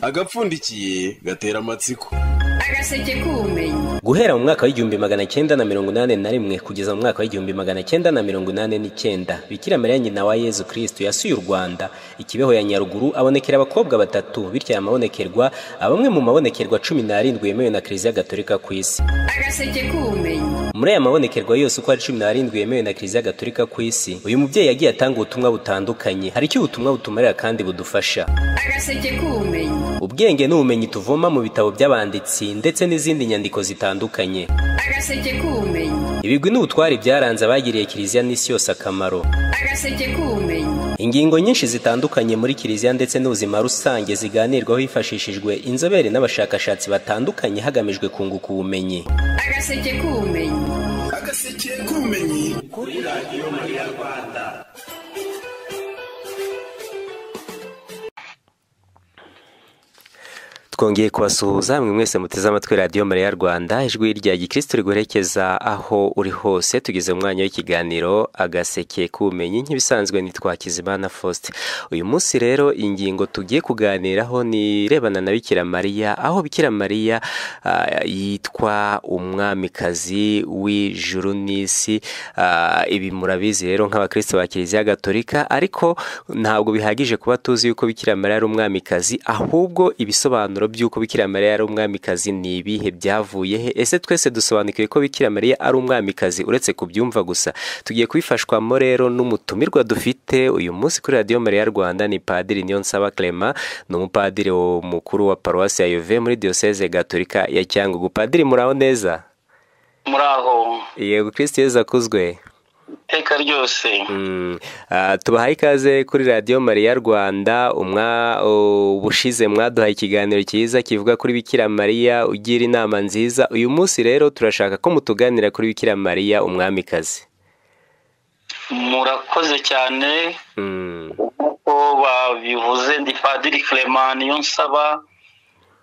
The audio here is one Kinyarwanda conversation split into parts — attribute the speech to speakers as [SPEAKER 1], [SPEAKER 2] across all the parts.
[SPEAKER 1] agapfundikiye gatera amatsiko
[SPEAKER 2] agaseke k'ubumenyi
[SPEAKER 3] guhera mu mwaka w'igihumbi magana cyenda na mirongo inani na rimwe kugeza mu mwaka w'igihumbi magana cyenda na mirongo inani n'icyenda bikira mariya nyina wa yezu kirisitu yasuye u rwanda ikibeho ya nyaruguru abonekera abakobwa batatu bityo aya mabonekerwa abamwe mu mabonekerwa cumi n'arindwi yemewe na kiliziya gatolika ku isi
[SPEAKER 2] agaseke k'ubumenyi
[SPEAKER 3] muri aya mabonekerwa yose uko ari cumi n'arindwi yemewe na kiliziya gatolika ku isi uyu mubyeyi yagiye atanga ubutumwa butandukanye hari icyo ubutumwa butumarira kandi budufasha
[SPEAKER 2] agaseke k'ubumenyi
[SPEAKER 3] ubwenge n'ubumenyi tuvoma mu bitabo by'abanditsi ndetse n'izindi nyandiko zitandukanye
[SPEAKER 2] agaseke k'ubumenyi
[SPEAKER 3] ibigwi n'ubutwari byaranze abagiriye kiliziya n'isi yose akamaro
[SPEAKER 2] agaseke k'ubumenyi
[SPEAKER 3] ingingo nyinshi zitandukanye muri kiliziya ndetse n'ubuzima rusange ziganirwaho hifashishijwe inzobere n'abashakashatsi batandukanye hagamijwe kunguka ubumenyi
[SPEAKER 2] agaseke k'ubumenyi
[SPEAKER 1] agaseke k'ubumenyi kuri radiyo mariya rwanda
[SPEAKER 3] twongeye kubasuhuza mwe mwese muteze amatwi radiyo mariya rwanda ijwi rya gikirisitu riguherekeza aho uri hose tugeze mu mwanya w'ikiganiro agaseke k'ubumenyi nk'ibisanzwe nitwa Kizimana Faustin uyu munsi rero ingingo tugiye kuganiraho ni irebana na bikira mariya aho bikira mariya ah, yitwa umwamikazi w'ijuru n'isi Ah, ibi murabizi rero nk'abakristo ba kiliziya gatolika ariko ntabwo bihagije kuba tuzi yuko bikira mariya ari umwamikazi ahubwo ibisobanuro by'uko bikira mariya ari umwamikazi ni ibihe byavuye he ese twese dusobanukiwe ko bikira mariya ari umwamikazi uretse kubyumva gusa tugiye kubifashwamo rero n'umutumirwa dufite uyu munsi kuri radiyo mariya rwanda ni padiri niyonsaba clement ni umupadiri wo- mukuru wa paruwasi ya yuve muri diyoseze gatolika ya cyangugu padiri muraho neza
[SPEAKER 4] muraho
[SPEAKER 3] yego kristo yezu akuzwe
[SPEAKER 4] iteka ryose
[SPEAKER 3] Mm. Ah, tubahaye ikaze kuri radiyo mariya rwanda umwa o- ubushize mwaduhaye ikiganiro cyiza kivuga kuri bikira mariya ugira inama nziza uyu munsi rero turashaka ko mutuganira kuri bikira mariya umwamikazi
[SPEAKER 4] murakoze cyane
[SPEAKER 3] Mm.
[SPEAKER 4] uko babivuze ndi padiri clement niyo nsaba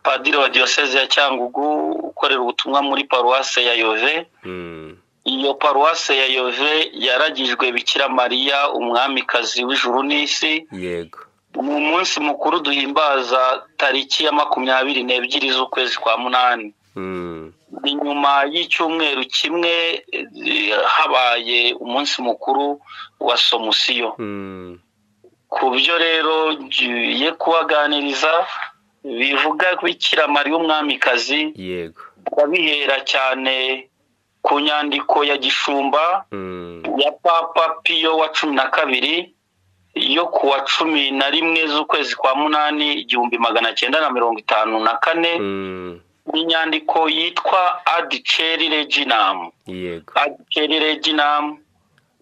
[SPEAKER 4] padiri wa diyoseze ya cyangugu ukorera ubutumwa muri paruwase ya yove
[SPEAKER 3] Mm.
[SPEAKER 4] iyo paruwase ya yove yaragijwe bikira mariya umwamikazi w'ijuru n'isi
[SPEAKER 3] yego
[SPEAKER 4] ni umunsi mukuru duhimbaza tariki ya makumyabiri n'ebyiri z'ukwezi kwa munani
[SPEAKER 3] Mm.
[SPEAKER 4] ni nyuma y'icyumweru kimwe eh, habaye umunsi mukuru wa somusiyo
[SPEAKER 3] Mm.
[SPEAKER 4] ku byo rero ngiye kubaganiriza bivuga bikira mariya umwamikazi
[SPEAKER 3] yego
[SPEAKER 4] babihera cyane ku nyandiko ya gishumba
[SPEAKER 3] Mm.
[SPEAKER 4] ya papa piyo wa cumi na kabiri yo ku wa cumi na rimwe z'ukwezi kwa munani igihumbi magana cyenda na mirongo itanu na kane
[SPEAKER 3] Mm.
[SPEAKER 4] ni inyandiko yitwa adiceri reginamu
[SPEAKER 3] yego
[SPEAKER 4] adiceri reginamu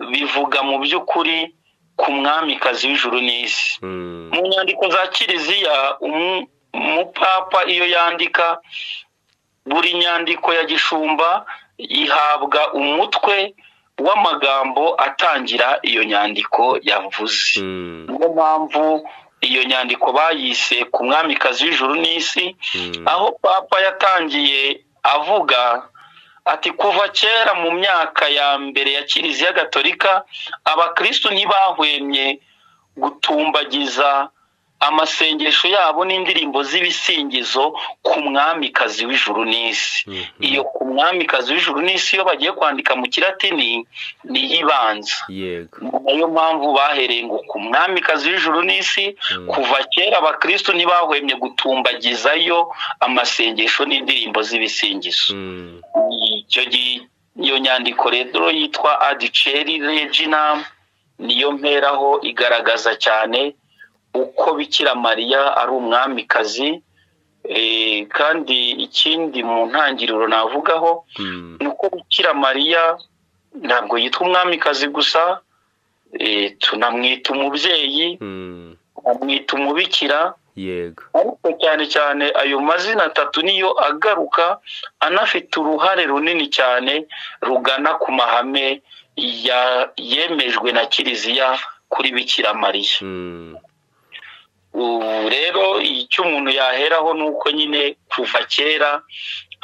[SPEAKER 4] bivuga mu by'ukuri ku mwamikazi w'ijuru n'isi
[SPEAKER 3] Mm.
[SPEAKER 4] mu nyandiko za kiliziya umu- umupapa iyo yandika buri nyandiko ya gishumba ihabwa umutwe w'amagambo atangira iyo nyandiko yavuze
[SPEAKER 3] Mm.
[SPEAKER 4] niyo mpamvu iyo nyandiko bayise ku mwamikazi w'ijuru n'isi
[SPEAKER 3] Mm.
[SPEAKER 4] aho papa yatangiye avuga ati kuva kera mu myaka ya mbere ya kiliziya gatolika abakristu ntibahwemye gutumbagiza amasengesho yabo n'indirimbo z'ibisingizo ku mwamikazi w'ijuru n'isi
[SPEAKER 3] Mhm.
[SPEAKER 4] iyo ku mwamikazi w'ijuru n'isi iyo bagiye kwandika mu kiratini niyo ibanza
[SPEAKER 3] yego
[SPEAKER 4] ni nayo mpamvu bahereye ngo ku mwamikazi w'ijuru n'isi
[SPEAKER 3] Mm.
[SPEAKER 4] kuva kera abakristu ntibahwemye gutumbagizayo amasengesho n'indirimbo z'ibisingizo
[SPEAKER 3] Mm.
[SPEAKER 4] icyo gi- iyo nyandiko rero yitwa adiceri regina niyo mperaho igaragaza cyane uko bikira mariya ari umwamikazi Eh, kandi ikindi mu ntangiriro navugaho
[SPEAKER 3] Mm.
[SPEAKER 4] ni uko bikira mariya ntabwo yitwa umwamikazi gusa eh, tunamwita umubyeyi
[SPEAKER 3] Mm.
[SPEAKER 4] amwita umubikira
[SPEAKER 3] yego
[SPEAKER 4] ariko cyane cyane ayo mazina atatu niyo agaruka anafite uruhare runini cyane rugana ku mahame ya- yemejwe na kiliziya kuri bikira mariya
[SPEAKER 3] Mm.
[SPEAKER 4] ubu rero icyo umuntu yaheraho ni uko nyine kuva kera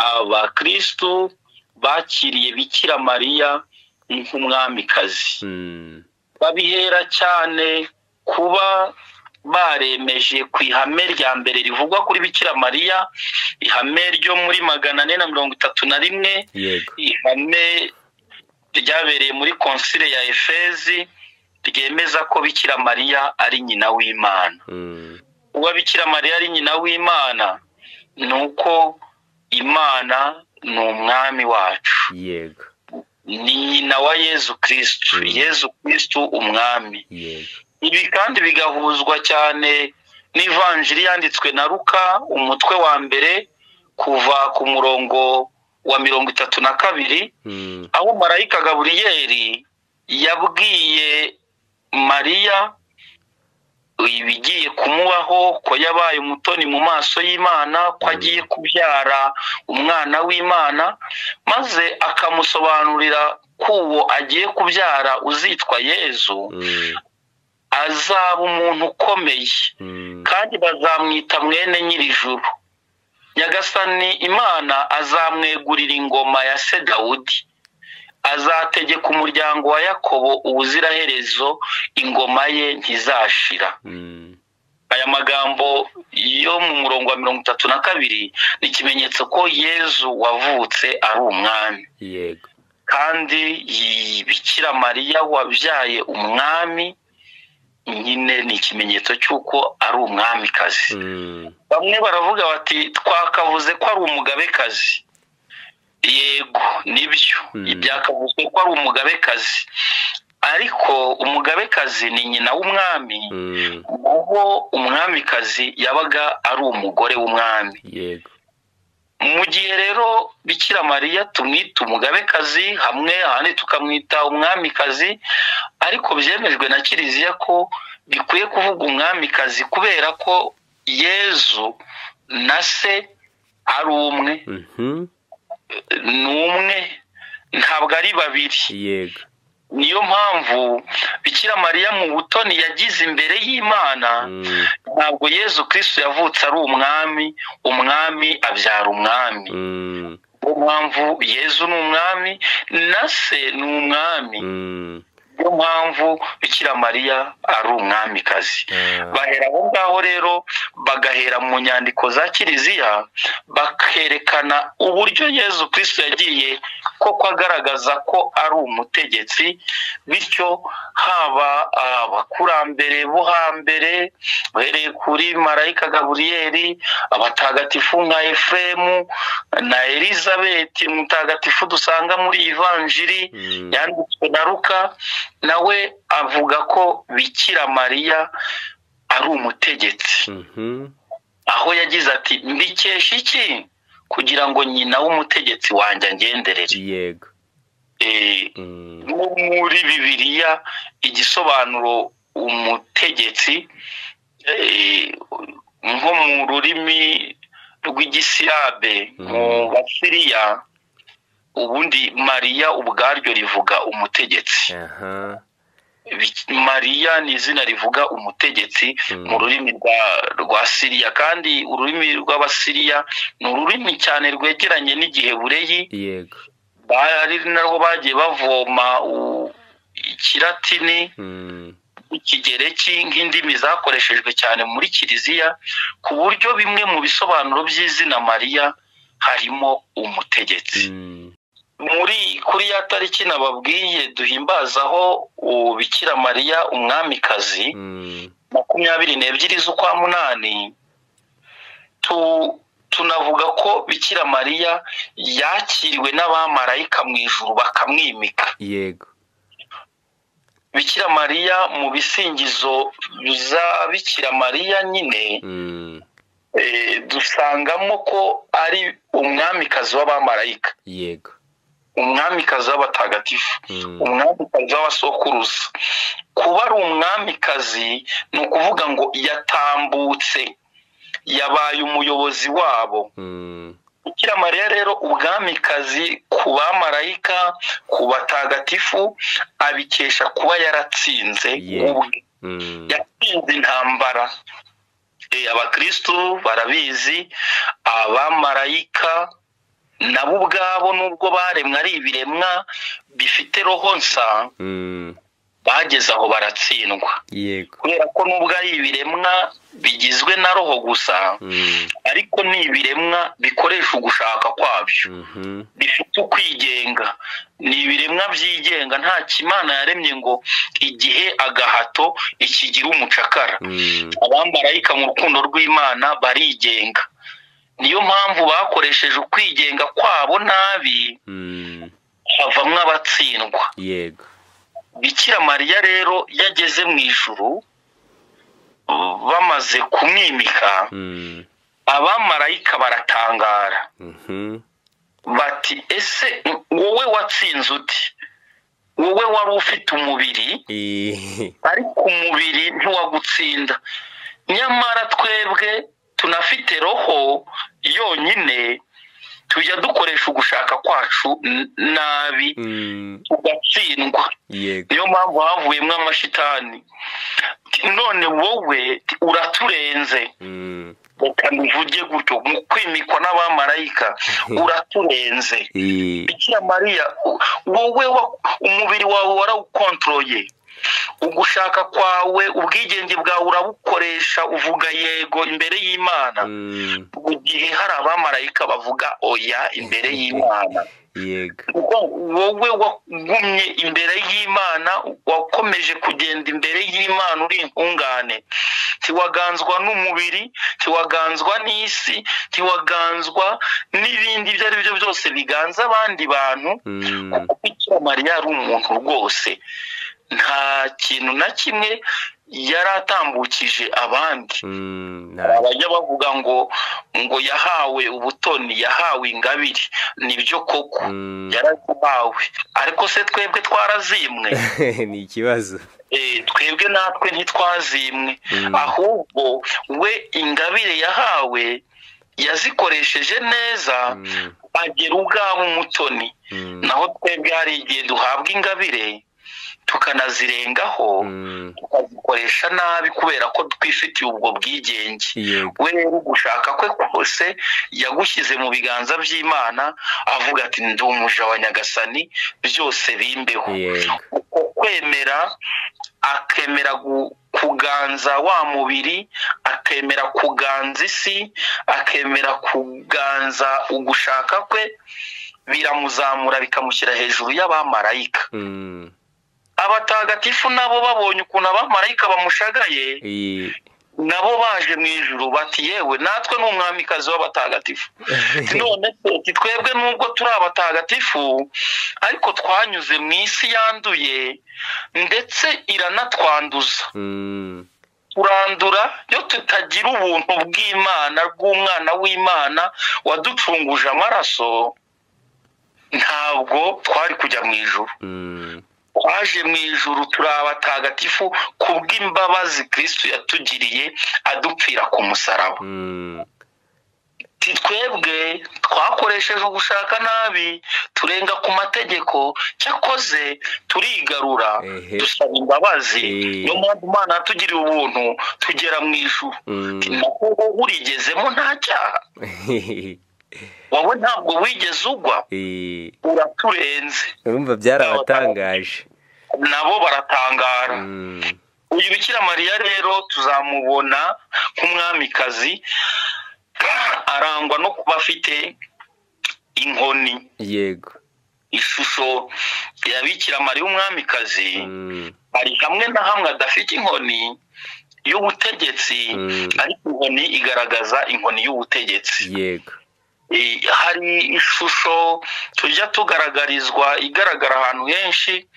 [SPEAKER 4] abakristu bakiriye bikira mariya nk'umwamikazi
[SPEAKER 3] Mm.
[SPEAKER 4] babihera cyane kuba baremeje ku ihame rya mbere rivugwa kuri bikira mariya ihame ryo muri magana ane na mirongo itatu na rimwe
[SPEAKER 3] yego
[SPEAKER 4] ihame ryabereye muri konsile ya efezi ryemeza ko bikira mariya ari nyina w'imana
[SPEAKER 3] Mm,
[SPEAKER 4] uba bikira mariya ari nyina w'imana ni uko imana ni umwami wacu
[SPEAKER 3] yego
[SPEAKER 4] ni nyina wa yezu kirisitu yezu kirisitu umwami
[SPEAKER 3] yego
[SPEAKER 4] ibi kandi bigahuzwa cyane n'ivanjiri yanditswe na ruka umutwe wa mbere kuva ku murongo wa mirongo itatu na kabiri
[SPEAKER 3] Mm,
[SPEAKER 4] aho marayika gaburiyeri yabwiye mariya ibigiye kumubaho ko yabaye umutoni mu maso y'imana ko agiye kubyara umwana w'imana maze akamusobanurira ko uwo agiye kubyara uzitwa yezu
[SPEAKER 3] mm,
[SPEAKER 4] azaba umuntu ukomeye
[SPEAKER 3] mm,
[SPEAKER 4] kandi bazamwita mwene nyir'ijuru nyagasani imana azamwegurira ingoma ya se dawudi azategeka umuryango wa yakobo ubuziraherezo ingoma ye ntizashira
[SPEAKER 3] mm,
[SPEAKER 4] aya magambo yo mu murongo wa mirongo itatu na kabiri ni ikimenyetso ko yezu wavutse ari umwami
[SPEAKER 3] yego
[SPEAKER 4] kandi iyi bikira mariya wabyaye umwami nyine ni ikimenyetso cy'uko ari umwamikazi
[SPEAKER 3] Mm,
[SPEAKER 4] bamwe baravuga bati twakavuze ko ari umugabekazi yego nibyo
[SPEAKER 3] Mm.
[SPEAKER 4] byakavuzwe ko ari umugabekazi ariko umugabekazi ni nyina w'umwami
[SPEAKER 3] mm,
[SPEAKER 4] ubwo umwamikazi yabaga ari umugore w'umwami
[SPEAKER 3] yego
[SPEAKER 4] mu gihe rero bikira mariya tumwita umugabekazi hamwe ahandi tukamwita umwamikazi ariko byemejwe na kiliziya ko bikwiye kuvuga umwamikazi kubera ko yezu na se ari umwe
[SPEAKER 3] mhm,
[SPEAKER 4] ni umwe ntabwo ari babiri
[SPEAKER 3] yego
[SPEAKER 4] niyo mpamvu bikira mariya mu butoni yagize imbere y'imana
[SPEAKER 3] Mm,
[SPEAKER 4] ntabwo yezu kirisitu yavutse ari umwami umwami abyara umwami
[SPEAKER 3] mm,
[SPEAKER 4] niyo mpamvu yezu ni umwami na se ni umwami
[SPEAKER 3] mm,
[SPEAKER 4] niyo mpamvu bikira mariya ari umwamikazi
[SPEAKER 3] ah,
[SPEAKER 4] bahera aho ngaho rero bagahera mu nyandiko za kiliziya bakerekana uburyo yezu kirisitu yagiye koko agaragaza ko ari umutegetsi bityo haba abakurambere bo hambere uhereye kuri marayika gaburiyeri abatagatifu nka efuremu na elizabeti mutagatifu dusanga muri ivanjiri
[SPEAKER 3] mm,
[SPEAKER 4] yanditswe na ruka nawe avuga ko bikira mariya ari umutegetsi
[SPEAKER 3] mhm,
[SPEAKER 4] aho yagize ati mbikesha iki kugira ngo nyina w'umutegetsi wanjye angenderere
[SPEAKER 3] yego
[SPEAKER 4] Eh,
[SPEAKER 3] Mm,
[SPEAKER 4] nko muri bibiliya igisobanuro umutegetsi eh, nko mu rurimi rw'igisilabe mu
[SPEAKER 3] Mhm.
[SPEAKER 4] basiriya ubundi mariya ubwaryo rivuga umutegetsi
[SPEAKER 3] aha,
[SPEAKER 4] Bik- mariya ni izina rivuga umutegetsi
[SPEAKER 3] Mm.
[SPEAKER 4] mu rurimi rwa rwa siriya kandi ururimi rw'abasiriya ni ururimi cyane rwegeranye n'igihebureyi
[SPEAKER 3] yego
[SPEAKER 4] bari naho bagiye bavoma u- ikiratini
[SPEAKER 3] Mm,
[SPEAKER 4] ikigereki nk'indimi zakoreshejwe cyane muri kiliziya ku buryo bimwe mu bisobanuro by'izina mariya harimo umutegetsi
[SPEAKER 3] mm,
[SPEAKER 4] muri kuri ya tariki nababwiye duhimbazaho ubikira mariya umwamikazi
[SPEAKER 3] mm,
[SPEAKER 4] makumyabiri n'ebyiri z'ukwa munani tu tunavuga ko bikira mariya yakiriwe n'abamarayika mu ijuru bakamwimika
[SPEAKER 3] yego
[SPEAKER 4] bikira mariya mu bisingizo za bikira mariya nyine
[SPEAKER 3] Mm,
[SPEAKER 4] eh, dusangamo ko ari umwamikazi w'abamarayika
[SPEAKER 3] yego
[SPEAKER 4] umwamikazi w'abatagatifu
[SPEAKER 3] Mm,
[SPEAKER 4] umwamikazi w'abasokuruza kuba ari umwamikazi ni ukuvuga ngo yatambutse yabaye umuyobozi wabo
[SPEAKER 3] mm,
[SPEAKER 4] bikira mariya rero ubwamikazi ku bamarayika ku batagatifu abikesha kuba yaratsinze
[SPEAKER 3] Yeah.
[SPEAKER 4] ubwe
[SPEAKER 3] mm,
[SPEAKER 4] yatsinze intambara E, abakristu barabizi abamarayika nabo ubwabo nubwo baremwe ari ibiremwa bifite roho nsa
[SPEAKER 3] mm,
[SPEAKER 4] bageze aho baratsindwa
[SPEAKER 3] yego
[SPEAKER 4] kubera ko nubwo ari ibiremwa bigizwe na roho gusa
[SPEAKER 3] Mm,
[SPEAKER 4] ariko ni ibiremwa bikoresha ugushaka kwabyo
[SPEAKER 3] mhm,
[SPEAKER 4] bifite ukwigenga ni ibiremwa byigenga nta kimana yaremye ngo igihe agahato ikigira umucakara
[SPEAKER 3] mm,
[SPEAKER 4] abamarayika mu rukundo rw'imana barigenga niyo mpamvu bakoresheje ukwigenga kwabo nabi
[SPEAKER 3] mm,
[SPEAKER 4] havamwo abatsindwa
[SPEAKER 3] yego
[SPEAKER 4] bikira mariya rero yageze mu ijuru bamaze kumwimika
[SPEAKER 3] Mm,
[SPEAKER 4] abamarayika baratangara
[SPEAKER 3] mhm,
[SPEAKER 4] bati ese wowe watsinze uti wowe wari ufite umubiri
[SPEAKER 3] i-
[SPEAKER 4] ariko umubiri ntiwagutsinda nyamara twebwe tunafite roho yonyine tujya dukoresha ugushaka kwacu n- nabi
[SPEAKER 3] mm,
[SPEAKER 4] tugatsindwa
[SPEAKER 3] yego
[SPEAKER 4] niyo mpamvu havuyemo amashitani none wowe uraturenze
[SPEAKER 3] Mm,
[SPEAKER 4] reka mbivuge gutyo mu kwimikwa n'abamarayika uraturenze
[SPEAKER 3] i-
[SPEAKER 4] bikira mariya u- wowe wa- umubiri wawe warawukontroye ugushaka kwawe ubwigenge bwawe urabukoresha uvuga yego imbere y'imana
[SPEAKER 3] mm,
[SPEAKER 4] mu gihe hari abamarayika bavuga oya imbere y'imana
[SPEAKER 3] yego
[SPEAKER 4] kuko wowe wagumye imbere y'imana wakomeje kugenda imbere y'imana uri intungane ntiwaganzwa n'umubiri ntiwaganzwa n'isi ntiwaganzwa n'ibindi ibyo ari byo byose biganza abandi bantu
[SPEAKER 3] Mm,
[SPEAKER 4] kuko bikira mariya ari umuntu rwose nta kintu na kimwe yari atambukije abandi
[SPEAKER 3] mm,
[SPEAKER 4] hari
[SPEAKER 3] nta-
[SPEAKER 4] abajya bavuga ngo ngo yahawe ubutoni yahawe ingabire nibyo koko
[SPEAKER 3] mm,
[SPEAKER 4] yarakubawe ariko se twebwe twarazimwe
[SPEAKER 3] ni ikibazo
[SPEAKER 4] Eh, twebwe natwe ntitwazimwe
[SPEAKER 3] Mm.
[SPEAKER 4] ahubwo we ingabire yahawe yazikoresheje neza
[SPEAKER 3] Mm,
[SPEAKER 4] agera ubwabo umutoni
[SPEAKER 3] mm,
[SPEAKER 4] naho twebwe hari igihe duhabwa ingabire tukanazirengaho
[SPEAKER 3] mm,
[SPEAKER 4] tukazikoresha nabi kubera ko twifitiye ubwo bwigenge
[SPEAKER 3] yego
[SPEAKER 4] we rero gushaka kwe kose yagushyize mu biganza by'imana avuga ati ndi umuja wa nyagasani byose bimbeho
[SPEAKER 3] yego
[SPEAKER 4] uko kwemera akemera gu- kuganza wa mubiri akemera kuganza isi akemera kuganza ugushaka kwe biramuzamura bikamushyira hejuru y'abamarayika
[SPEAKER 3] Mm,
[SPEAKER 4] abatagatifu nabo babonye ukuntu abamarayika bamushagaye
[SPEAKER 3] i-
[SPEAKER 4] nabo baje mu ijuru bati yewe natwe ni umwamikazi w'abatagatifu none se twebwe nubwo turi abatagatifu ariko twanyuze mu isi yanduye ndetse iranatwanduza
[SPEAKER 3] mm,
[SPEAKER 4] turandura iyo tutagira ubuntu bw'imana bw'umwana w'imana waducunguje amaraso ntabwo twari kujya mu ijuru
[SPEAKER 3] mm,
[SPEAKER 4] twaje mu ijuru turi abatagatifu kubw'imbabazi kristo yatugiriye adupfira ku musaraba
[SPEAKER 3] mm,
[SPEAKER 4] Ti twebwe twakoresheje ugushaka nabi turenga ku mategeko cyakoze turigarura
[SPEAKER 3] Ehe.
[SPEAKER 4] dusaba imbabazi
[SPEAKER 3] Eh.
[SPEAKER 4] niyo mpamvu imana yatugiriye ubuntu tugera mu ijuru Ti
[SPEAKER 3] mm.
[SPEAKER 4] naho wowe urigezemo nta cyaha wowe ntabwo wigeze ugwa
[SPEAKER 3] I-
[SPEAKER 4] uraturenze
[SPEAKER 3] urumva byarabatangaje
[SPEAKER 4] nabo baratangara
[SPEAKER 3] Mm,
[SPEAKER 4] uyu bikira mariya rero tuzamubona nk'umwamikazi arangwa no kuba afite inkoni
[SPEAKER 3] yego
[SPEAKER 4] ishusho ya bikira mariya umwamikazi
[SPEAKER 3] Mm,
[SPEAKER 4] hari hamwe na hamwe adafite inkoni y'ubutegetsi
[SPEAKER 3] Mm.
[SPEAKER 4] ariko inkoni igaragaza inkoni y'ubutegetsi
[SPEAKER 3] yego
[SPEAKER 4] Eh, hari ishusho tujya tugaragarizwa igaragara ahantu henshi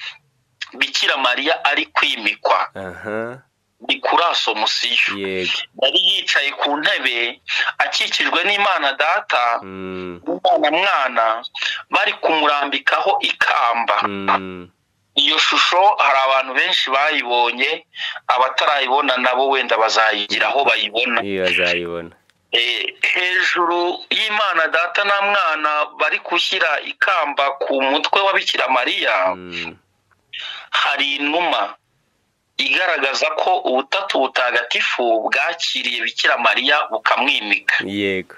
[SPEAKER 4] bikira mariya ari kwimikwa
[SPEAKER 3] aha
[SPEAKER 4] ni kuri asomusiyo
[SPEAKER 3] yego
[SPEAKER 4] yari yicaye ku ntebe akikijwe n'imana data
[SPEAKER 3] Mm,
[SPEAKER 4] umwana mwana bari kumurambikaho ikamba
[SPEAKER 3] mm,
[SPEAKER 4] iyo shusho hari abantu benshi bayibonye abatarayibona nabo wenda bazayigira aho bayibona
[SPEAKER 3] iyo bazayibona
[SPEAKER 4] Eh, hejuru y'imana data na mwana bari gushyira ikamba ku mutwe wa bikira mariya
[SPEAKER 3] Mm,
[SPEAKER 4] hari inuma igaragaza ko ubutatu butagatifu bwakiriye bikira mariya bukamwimika
[SPEAKER 3] yego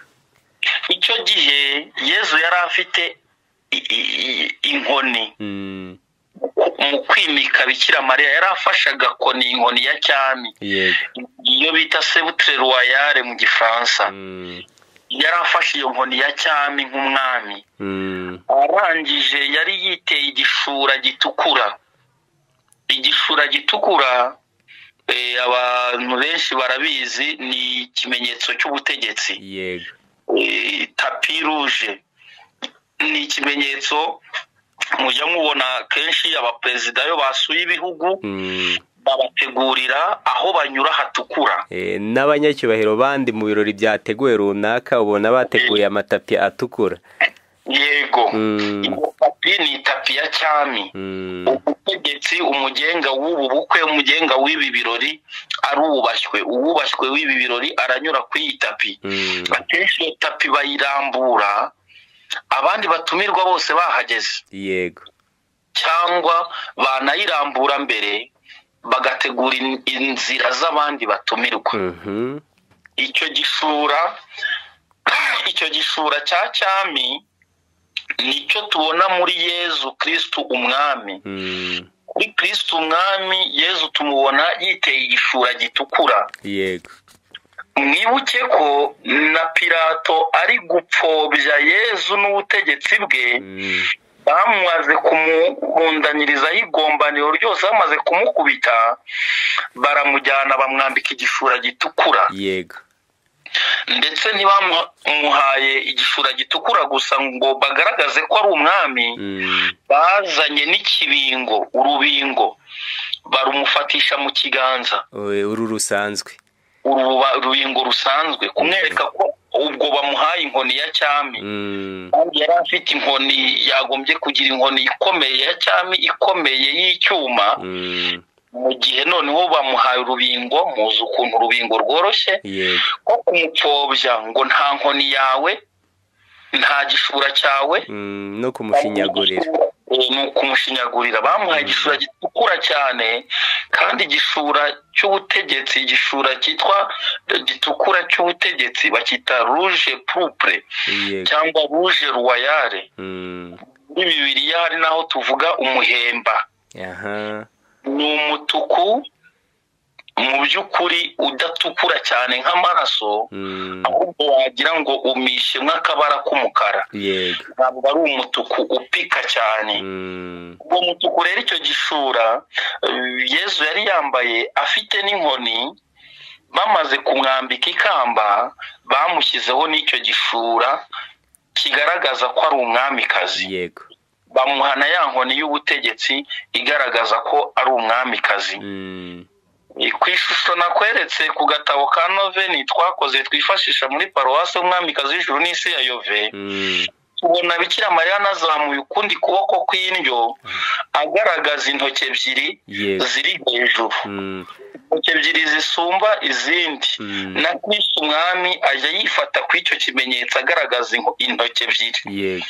[SPEAKER 4] icyo gihe yezu yari afite i- i- i- inkoni
[SPEAKER 3] Mm,
[SPEAKER 4] mu kwimika bikira mariya yari afashaga koni inkoni ya cyami
[SPEAKER 3] yego
[SPEAKER 4] iyo bita sebutre royale mu gifaransa
[SPEAKER 3] Mm,
[SPEAKER 4] yari afashe iyo nkoni ya cyami nk'umwami
[SPEAKER 3] mm,
[SPEAKER 4] arangije yari yiteye igishura gitukura igishura gitukura eh, abantu benshi barabizi ni ikimenyetso cy'ubutegetsi
[SPEAKER 3] yego
[SPEAKER 4] Eh, tapi ruje ni ikimenyetso mujya mubona kenshi abaperezida iyo basuye ibihugu
[SPEAKER 3] Mm,
[SPEAKER 4] babategurira aho banyura hatukura
[SPEAKER 3] eh, n'abanyacyubahiro bandi mu birori byateguwe runaka ubona bateguye amatapi atukura
[SPEAKER 4] yego
[SPEAKER 3] Mm.
[SPEAKER 4] iyo tapi ni tapi ya cyami
[SPEAKER 3] Mm,
[SPEAKER 4] ubutegetsi umugenga w'ubu bukwe umugenga w'ibi birori arubashywe uwubashywe w'ibi birori aranyura ku iyi tapi
[SPEAKER 3] mm,
[SPEAKER 4] akenshi iyo tapi bayirambura abandi batumirwa bose bahageze
[SPEAKER 3] yego
[SPEAKER 4] cyangwa banayirambura mbere bagategura in- inzira z'abandi batumirwa
[SPEAKER 3] Mhm,
[SPEAKER 4] icyo gishura icyo gishura cya cyami nicyo tubona muri yezu kirisitu umwami
[SPEAKER 3] mm,
[SPEAKER 4] kuri kirisitu umwami yezu tumubona yiteye igishura gitukura
[SPEAKER 3] yego
[SPEAKER 4] mwibuke ko na pirato ari gupfobya yezu n'ubutegetsi bwe
[SPEAKER 3] Mm,
[SPEAKER 4] bamaze kumubundanirizaho igombaniro ryose bamaze kumukubita baramujyana bamwambika igishura gitukura
[SPEAKER 3] yego
[SPEAKER 4] ndetse ntibamuhaye igishura gitukura gusa ngo bagaragaze ko ari umwami
[SPEAKER 3] Mm,
[SPEAKER 4] bazanye n'ikibingo urubingo barumufatisha mu kiganza
[SPEAKER 3] oe, uru rusanzwe
[SPEAKER 4] uru ruba- urubingo rusanzwe kumwereka ko ubwo bamuhaye inkoni ya cyami
[SPEAKER 3] Mm,
[SPEAKER 4] kandi yari afite inkoni yagombye kugira inkoni ikomeye ya cyami ikomeye y'icyuma
[SPEAKER 3] mm,
[SPEAKER 4] mu gihe noneho bamuhaye urubingo muzi ukuntu urubingo rworoshye
[SPEAKER 3] yego
[SPEAKER 4] ko kumupfobya ngo nta nkoni yawe nta gishura cyawe
[SPEAKER 3] Mm, no kumushinyagurira
[SPEAKER 4] Eh, ni ukumushinyagurira bamuhaye igishura gitukura cyane kandi igishura cy'ubutegetsi igishura cyitwa gitukura cy'ubutegetsi bacyita ruje purupure
[SPEAKER 3] yego
[SPEAKER 4] cyangwa ruje ruwayare
[SPEAKER 3] Mm,
[SPEAKER 4] muri bibiliya hari n'aho tuvuga umuhemba
[SPEAKER 3] aha
[SPEAKER 4] ni umutuku mu by'ukuri udatukura cyane nk'amaraso
[SPEAKER 3] Mm,
[SPEAKER 4] ahubwo wagira ngo umishe nk'akabara k'umukara
[SPEAKER 3] yego
[SPEAKER 4] ntabwo ari umutuku upika cyane
[SPEAKER 3] Mm,
[SPEAKER 4] uwo mutuku rero icyo gishura eh, yezu yari yambaye afite n'inkoni bamaze kumwambika ikamba bamushyizeho n'icyo gishura kigaragaza ko ari umwamikazi
[SPEAKER 3] yego
[SPEAKER 4] bamuhana ya nkoni y'ubutegetsi igaragaza ko ari umwamikazi
[SPEAKER 3] Mm,
[SPEAKER 4] ku ishusho nakweretse ku gatabo ka noveni twakoze twifashisha muri paruwasi umwamikazi w'ijuru n'isi ya yove
[SPEAKER 3] mm,
[SPEAKER 4] tubona bikira mariya anazamuye ukundi kuboko kw'indyo agaragaza intoki ebyiri
[SPEAKER 3] yego
[SPEAKER 4] ziri hejuru
[SPEAKER 3] Mm,
[SPEAKER 4] intoki ebyiri zisumba izindi
[SPEAKER 3] Mm.
[SPEAKER 4] na kristo umwami ajya yifata ku icyo kimenyetso agaragaza inko- intoki ebyiri
[SPEAKER 3] yego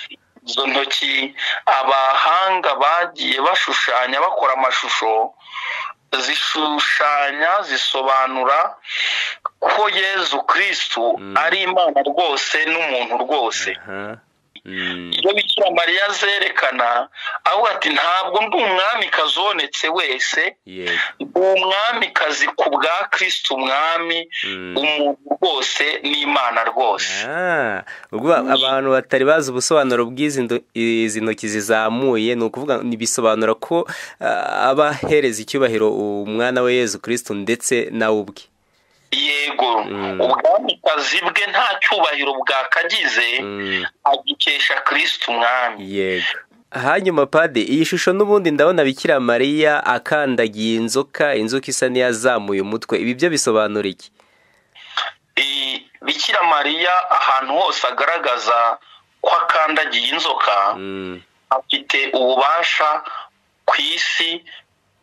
[SPEAKER 4] izo ntoki abahanga bagiye bashushanya bakora amashusho zishushanya zisobanura ko yezu kirisitu
[SPEAKER 3] Mm.
[SPEAKER 4] ari imana rwose n'umuntu rwose
[SPEAKER 3] aha Mm,
[SPEAKER 4] iyo bikira mariya azerekana avuga ati ntabwo ndi umwamikazi ubonetse wese
[SPEAKER 3] yego
[SPEAKER 4] ndi umwamikazi ku bwa kirisitu umwami
[SPEAKER 3] Mm.
[SPEAKER 4] umuntu rwose n'imana rwose
[SPEAKER 3] Ah, ubwo ba- abantu batari bazi ubusobanuro bw'izi ndo- izi ntoki zizamuye ni ukuvuga ni- bisobanura ko ah, aba ahereza icyubahiro umwana we yezu kirisitu ndetse nawe ubwe
[SPEAKER 4] yego
[SPEAKER 3] Mm.
[SPEAKER 4] ubwamikazi bwe nta cyubahiro bwakagize
[SPEAKER 3] Mm,
[SPEAKER 4] agikesha kirisitu umwami
[SPEAKER 3] yego hanyuma pade iyi shusho n'ubundi ndabona bikira mariya akandagiye inzoka inzoka isa n'iyazamuye umutwe ibi byo bisobanura iki
[SPEAKER 4] I- bikira mariya ahantu hose agaragaza ko akandagiye inzoka
[SPEAKER 3] Mm,
[SPEAKER 4] afite ububasha ku isi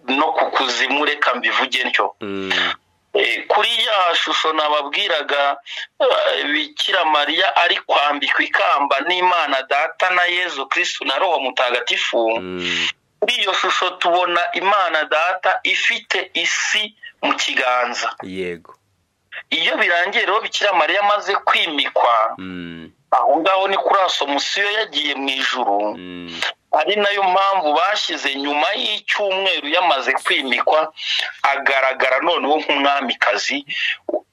[SPEAKER 4] no ku kuzimu reka mbivuge ntyo
[SPEAKER 3] mm,
[SPEAKER 4] Eh, kuri ya shusho nababwiraga eh, bikira mariya ari kwambikwa ikamba n'imana data na yezu kirisitu na roho mutagatifu
[SPEAKER 3] mm,
[SPEAKER 4] kuri iyo shusho tubona imana data ifite isi mu kiganza
[SPEAKER 3] yego
[SPEAKER 4] iyo birangiye rero bikira mariya amaze kwimikwa
[SPEAKER 3] Mm,
[SPEAKER 4] aho ngaho ni kuri asomusiyo yagiye mu ijuru
[SPEAKER 3] mm,
[SPEAKER 4] ari nayo mpamvu bashize nyuma y'icyumweru yamaze kwimikwa agaragara noneho nk'umwamikazi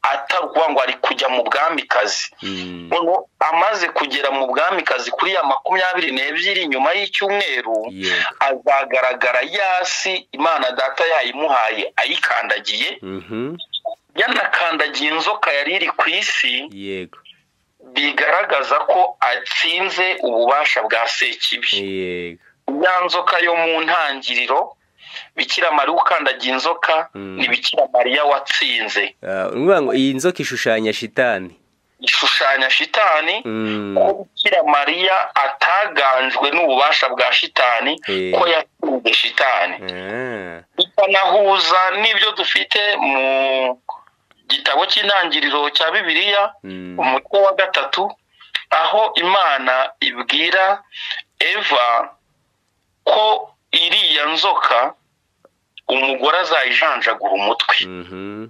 [SPEAKER 4] atari ukuvuga ngo ari kujya mu bwamikazi
[SPEAKER 3] Mm.
[SPEAKER 4] noneho amaze kugera mu bwamikazi kuri ya makumyabiri n'ebyiri nyuma y'icyumweru
[SPEAKER 3] Yego.
[SPEAKER 4] azagaragara yasi imana data yayimuhaye ayikandagiye
[SPEAKER 3] Mhm.
[SPEAKER 4] yanakandagiye inzoka yari iri ku isi
[SPEAKER 3] yego
[SPEAKER 4] bigaragaza ko atsinze ububasha bwa sekibi
[SPEAKER 3] yego
[SPEAKER 4] ya nzoka yo mu ntangiriro bikira mariya ukandagiye inzoka
[SPEAKER 3] Mm.
[SPEAKER 4] ni bikira mariya watsinze
[SPEAKER 3] Ah, ni ukuvuga ngo iyi nzoka ishushanya shitani
[SPEAKER 4] ishushanya shitani
[SPEAKER 3] Mm.
[SPEAKER 4] ko bikira mariya ataganzwe n'ububasha bwa shitani
[SPEAKER 3] Eh.
[SPEAKER 4] ko yatsinze shitani
[SPEAKER 3] Ah.
[SPEAKER 4] bikanahuza n'ibyo dufite mu gitabo cy'intangiriro cya bibiliya
[SPEAKER 3] Mm.
[SPEAKER 4] umutwe wa gatatu aho imana ibwira eva ko iriya nzoka umugore azayijanjagura umutwe
[SPEAKER 3] Mhm.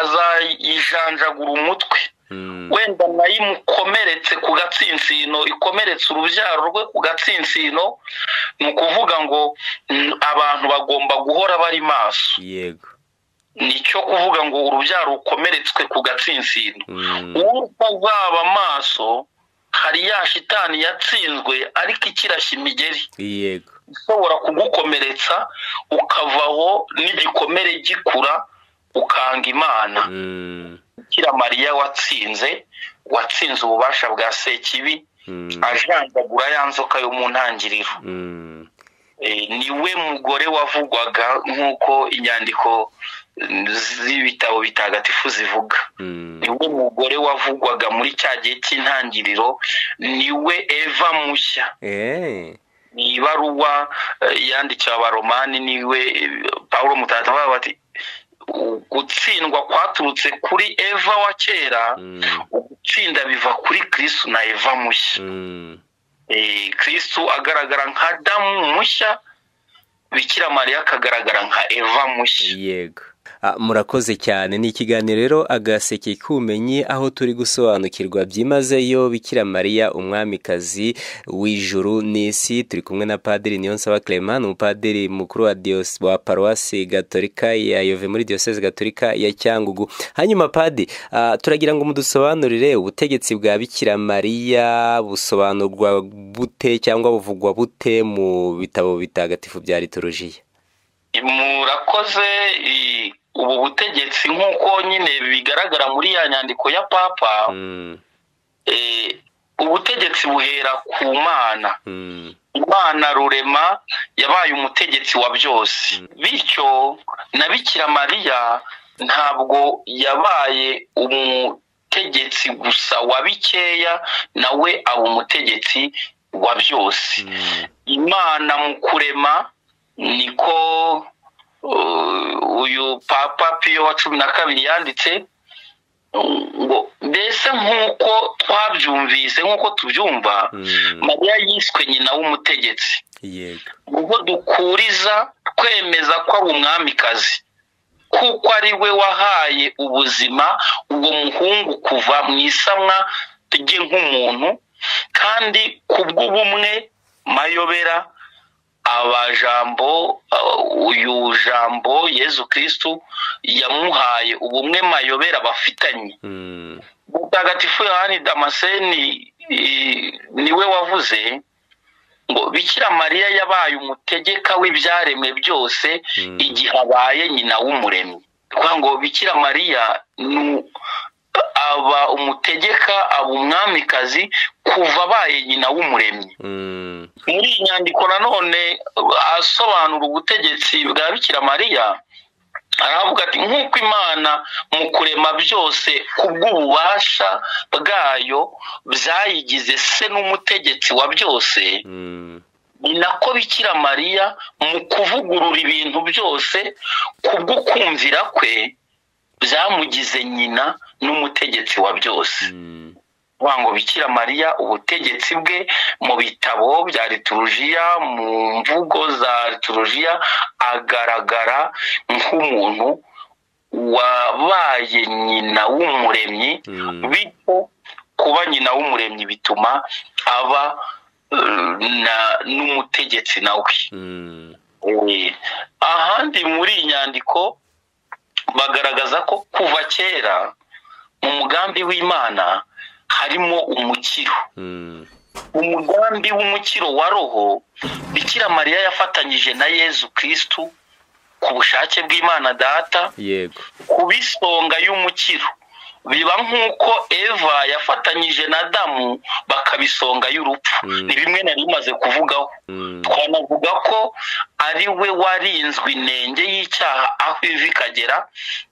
[SPEAKER 4] azayijanjagura umutwe
[SPEAKER 3] Mm.
[SPEAKER 4] wenda nayo imukomeretse ku gatsinsino ikomeretse urubyaro rwe ku gatsinsino ni ukuvuga ngo mm, abantu bagomba guhora bari maso
[SPEAKER 3] yego
[SPEAKER 4] nicyo kuvuga ngo urubyaro rukomeretswe ku gatsinsino
[SPEAKER 3] Mm.
[SPEAKER 4] utazaba maso hari ya shitani yatsinzwe ariko ikirashya imigeri
[SPEAKER 3] yego
[SPEAKER 4] ishobora kugukomeretsa ukavaho n'igikomere gikura ukanga imana
[SPEAKER 3] Mm.
[SPEAKER 4] bikira mariya watsinze watsinze ububasha bwa sekibi
[SPEAKER 3] Mm.
[SPEAKER 4] ajanjagura ya nzoka yo mu ntangiriro
[SPEAKER 3] Mm.
[SPEAKER 4] Eh, ni we mugore wavugwaga nk'uko inyandiko mm, z'ibitabo bitagatifu zivuga
[SPEAKER 3] Mm.
[SPEAKER 4] ni we mugore wavugwaga muri cya gihe cy'intangiriro ni we eva mushya
[SPEAKER 3] Eh.
[SPEAKER 4] ni ibaruwa eh, yandikiwe abaromani ni we eh, pawulo mutagatifu avuga bati "U- gutsindwa kwaturutse kuri eva wa kera
[SPEAKER 3] Mm.
[SPEAKER 4] ugutsinda biva kuri kristu na eva mushya
[SPEAKER 3] Mm.
[SPEAKER 4] Eh, kristu agaragara nka damu mushya bikira mariya akagaragara nka eva mushya
[SPEAKER 3] yego Ah, murakoze cyane ni ikiganiro rero agaseke k'ubumenyi aho turi gusobanukirwa byimazeyo bikira mariya umwamikazi w'ijuru n'isi turi kumwe na padiri niyonsaba clement ni umupadiri mukuru wa diyos wa paruwasi gatolika ya yove muri diyoseze gatolika ya cyangugu hanyuma padi ah, turagira ngo mudusobanurire ubutegetsi bwa bikira mariya busobanurwa bute cyangwa buvugwa bute mu bitabo bitagatifu bya liturujia
[SPEAKER 4] murakoze eh, ubu butegetsi nk'uko nyine bigaragara muri ya nyandiko ya papa
[SPEAKER 3] Mm,
[SPEAKER 4] eh, ubutegetsi buhera ku mana
[SPEAKER 3] mm.
[SPEAKER 4] imana rurema yabaye umutegetsi wa byose bityo na bikira mariya ntabwo yabaye umutegetsi gusa wa bikeya nawe aba umutegetsi wa byose
[SPEAKER 3] Mm.
[SPEAKER 4] imana mu kurema niko uh, uyu papa piyo wa cumi na kabiri yanditse ngo mbese nk'uko twabyumvise nk'uko tubyumva
[SPEAKER 3] Mm,
[SPEAKER 4] mariya yiswe nyina w'umutegetsi
[SPEAKER 3] yego
[SPEAKER 4] ubwo dukuriza kwemeza ko ari umwamikazi kuko ari we wahaye ubuzima uwo muhungu kuva mu isamwa rye nk'umuntu kandi ku bw'ubumwe mayobera abajambo uh, uyu jambo yezu kirisitu yamuhaye ubumwe mayobera bafitanye
[SPEAKER 3] Mm,
[SPEAKER 4] mutagatifu yohani damascene i- niwe wavuze ngo bikira mariya yabaye umutegeka w'ibyaremwe byose
[SPEAKER 3] Mm.
[SPEAKER 4] igihe abaye nyina w'umuremyi kuvuga ngo bikira mariya ni- aba umutegeka aba umwamikazi kuva abaye nyina w'umuremyi
[SPEAKER 3] mm,
[SPEAKER 4] muri iyi nyandiko nanone asobanura ubutegetsi bwa bikira mariya aravuga ati nk'uko imana mu kurema byose kubw'ububasha bwayo byayigize se n'umutegetsi wa byose
[SPEAKER 3] mm,
[SPEAKER 4] ni nako bikira mariya mu kuvugurura ibintu byose kubw'ukumvira kwe byamugize nyina n'umutegetsi wa byose
[SPEAKER 3] mm,
[SPEAKER 4] kuvuga ngo bikira mariya ubutegetsi bwe mu bitabo bya liturujia mu mvugo za liturujia agaragara nk'umuntu wabaye nyina w'umuremyi
[SPEAKER 3] Mm.
[SPEAKER 4] bityo kuba nyina w'umuremyi bituma aba na- n'umutegetsi nawe
[SPEAKER 3] Mm.
[SPEAKER 4] Eh, ahandi muri iyi nyandiko bagaragaza ko kuva kera mu mugambi w'imana harimo umukiro
[SPEAKER 3] Mm.
[SPEAKER 4] umugambi w'umukiro wa roho bikira mariya yafatanyije na yezu kirisitu ku bushake bw'imana data
[SPEAKER 3] yego
[SPEAKER 4] kuba isonga y'umukiro biba nk'uko eva yafatanyije na damu bakaba isonga y'urupfu
[SPEAKER 3] Mm.
[SPEAKER 4] ni bimwe nari maze kuvugaho
[SPEAKER 3] Mm.
[SPEAKER 4] twanavuga ko ari we warinzwe inenge y'icyaha aho iva ikagera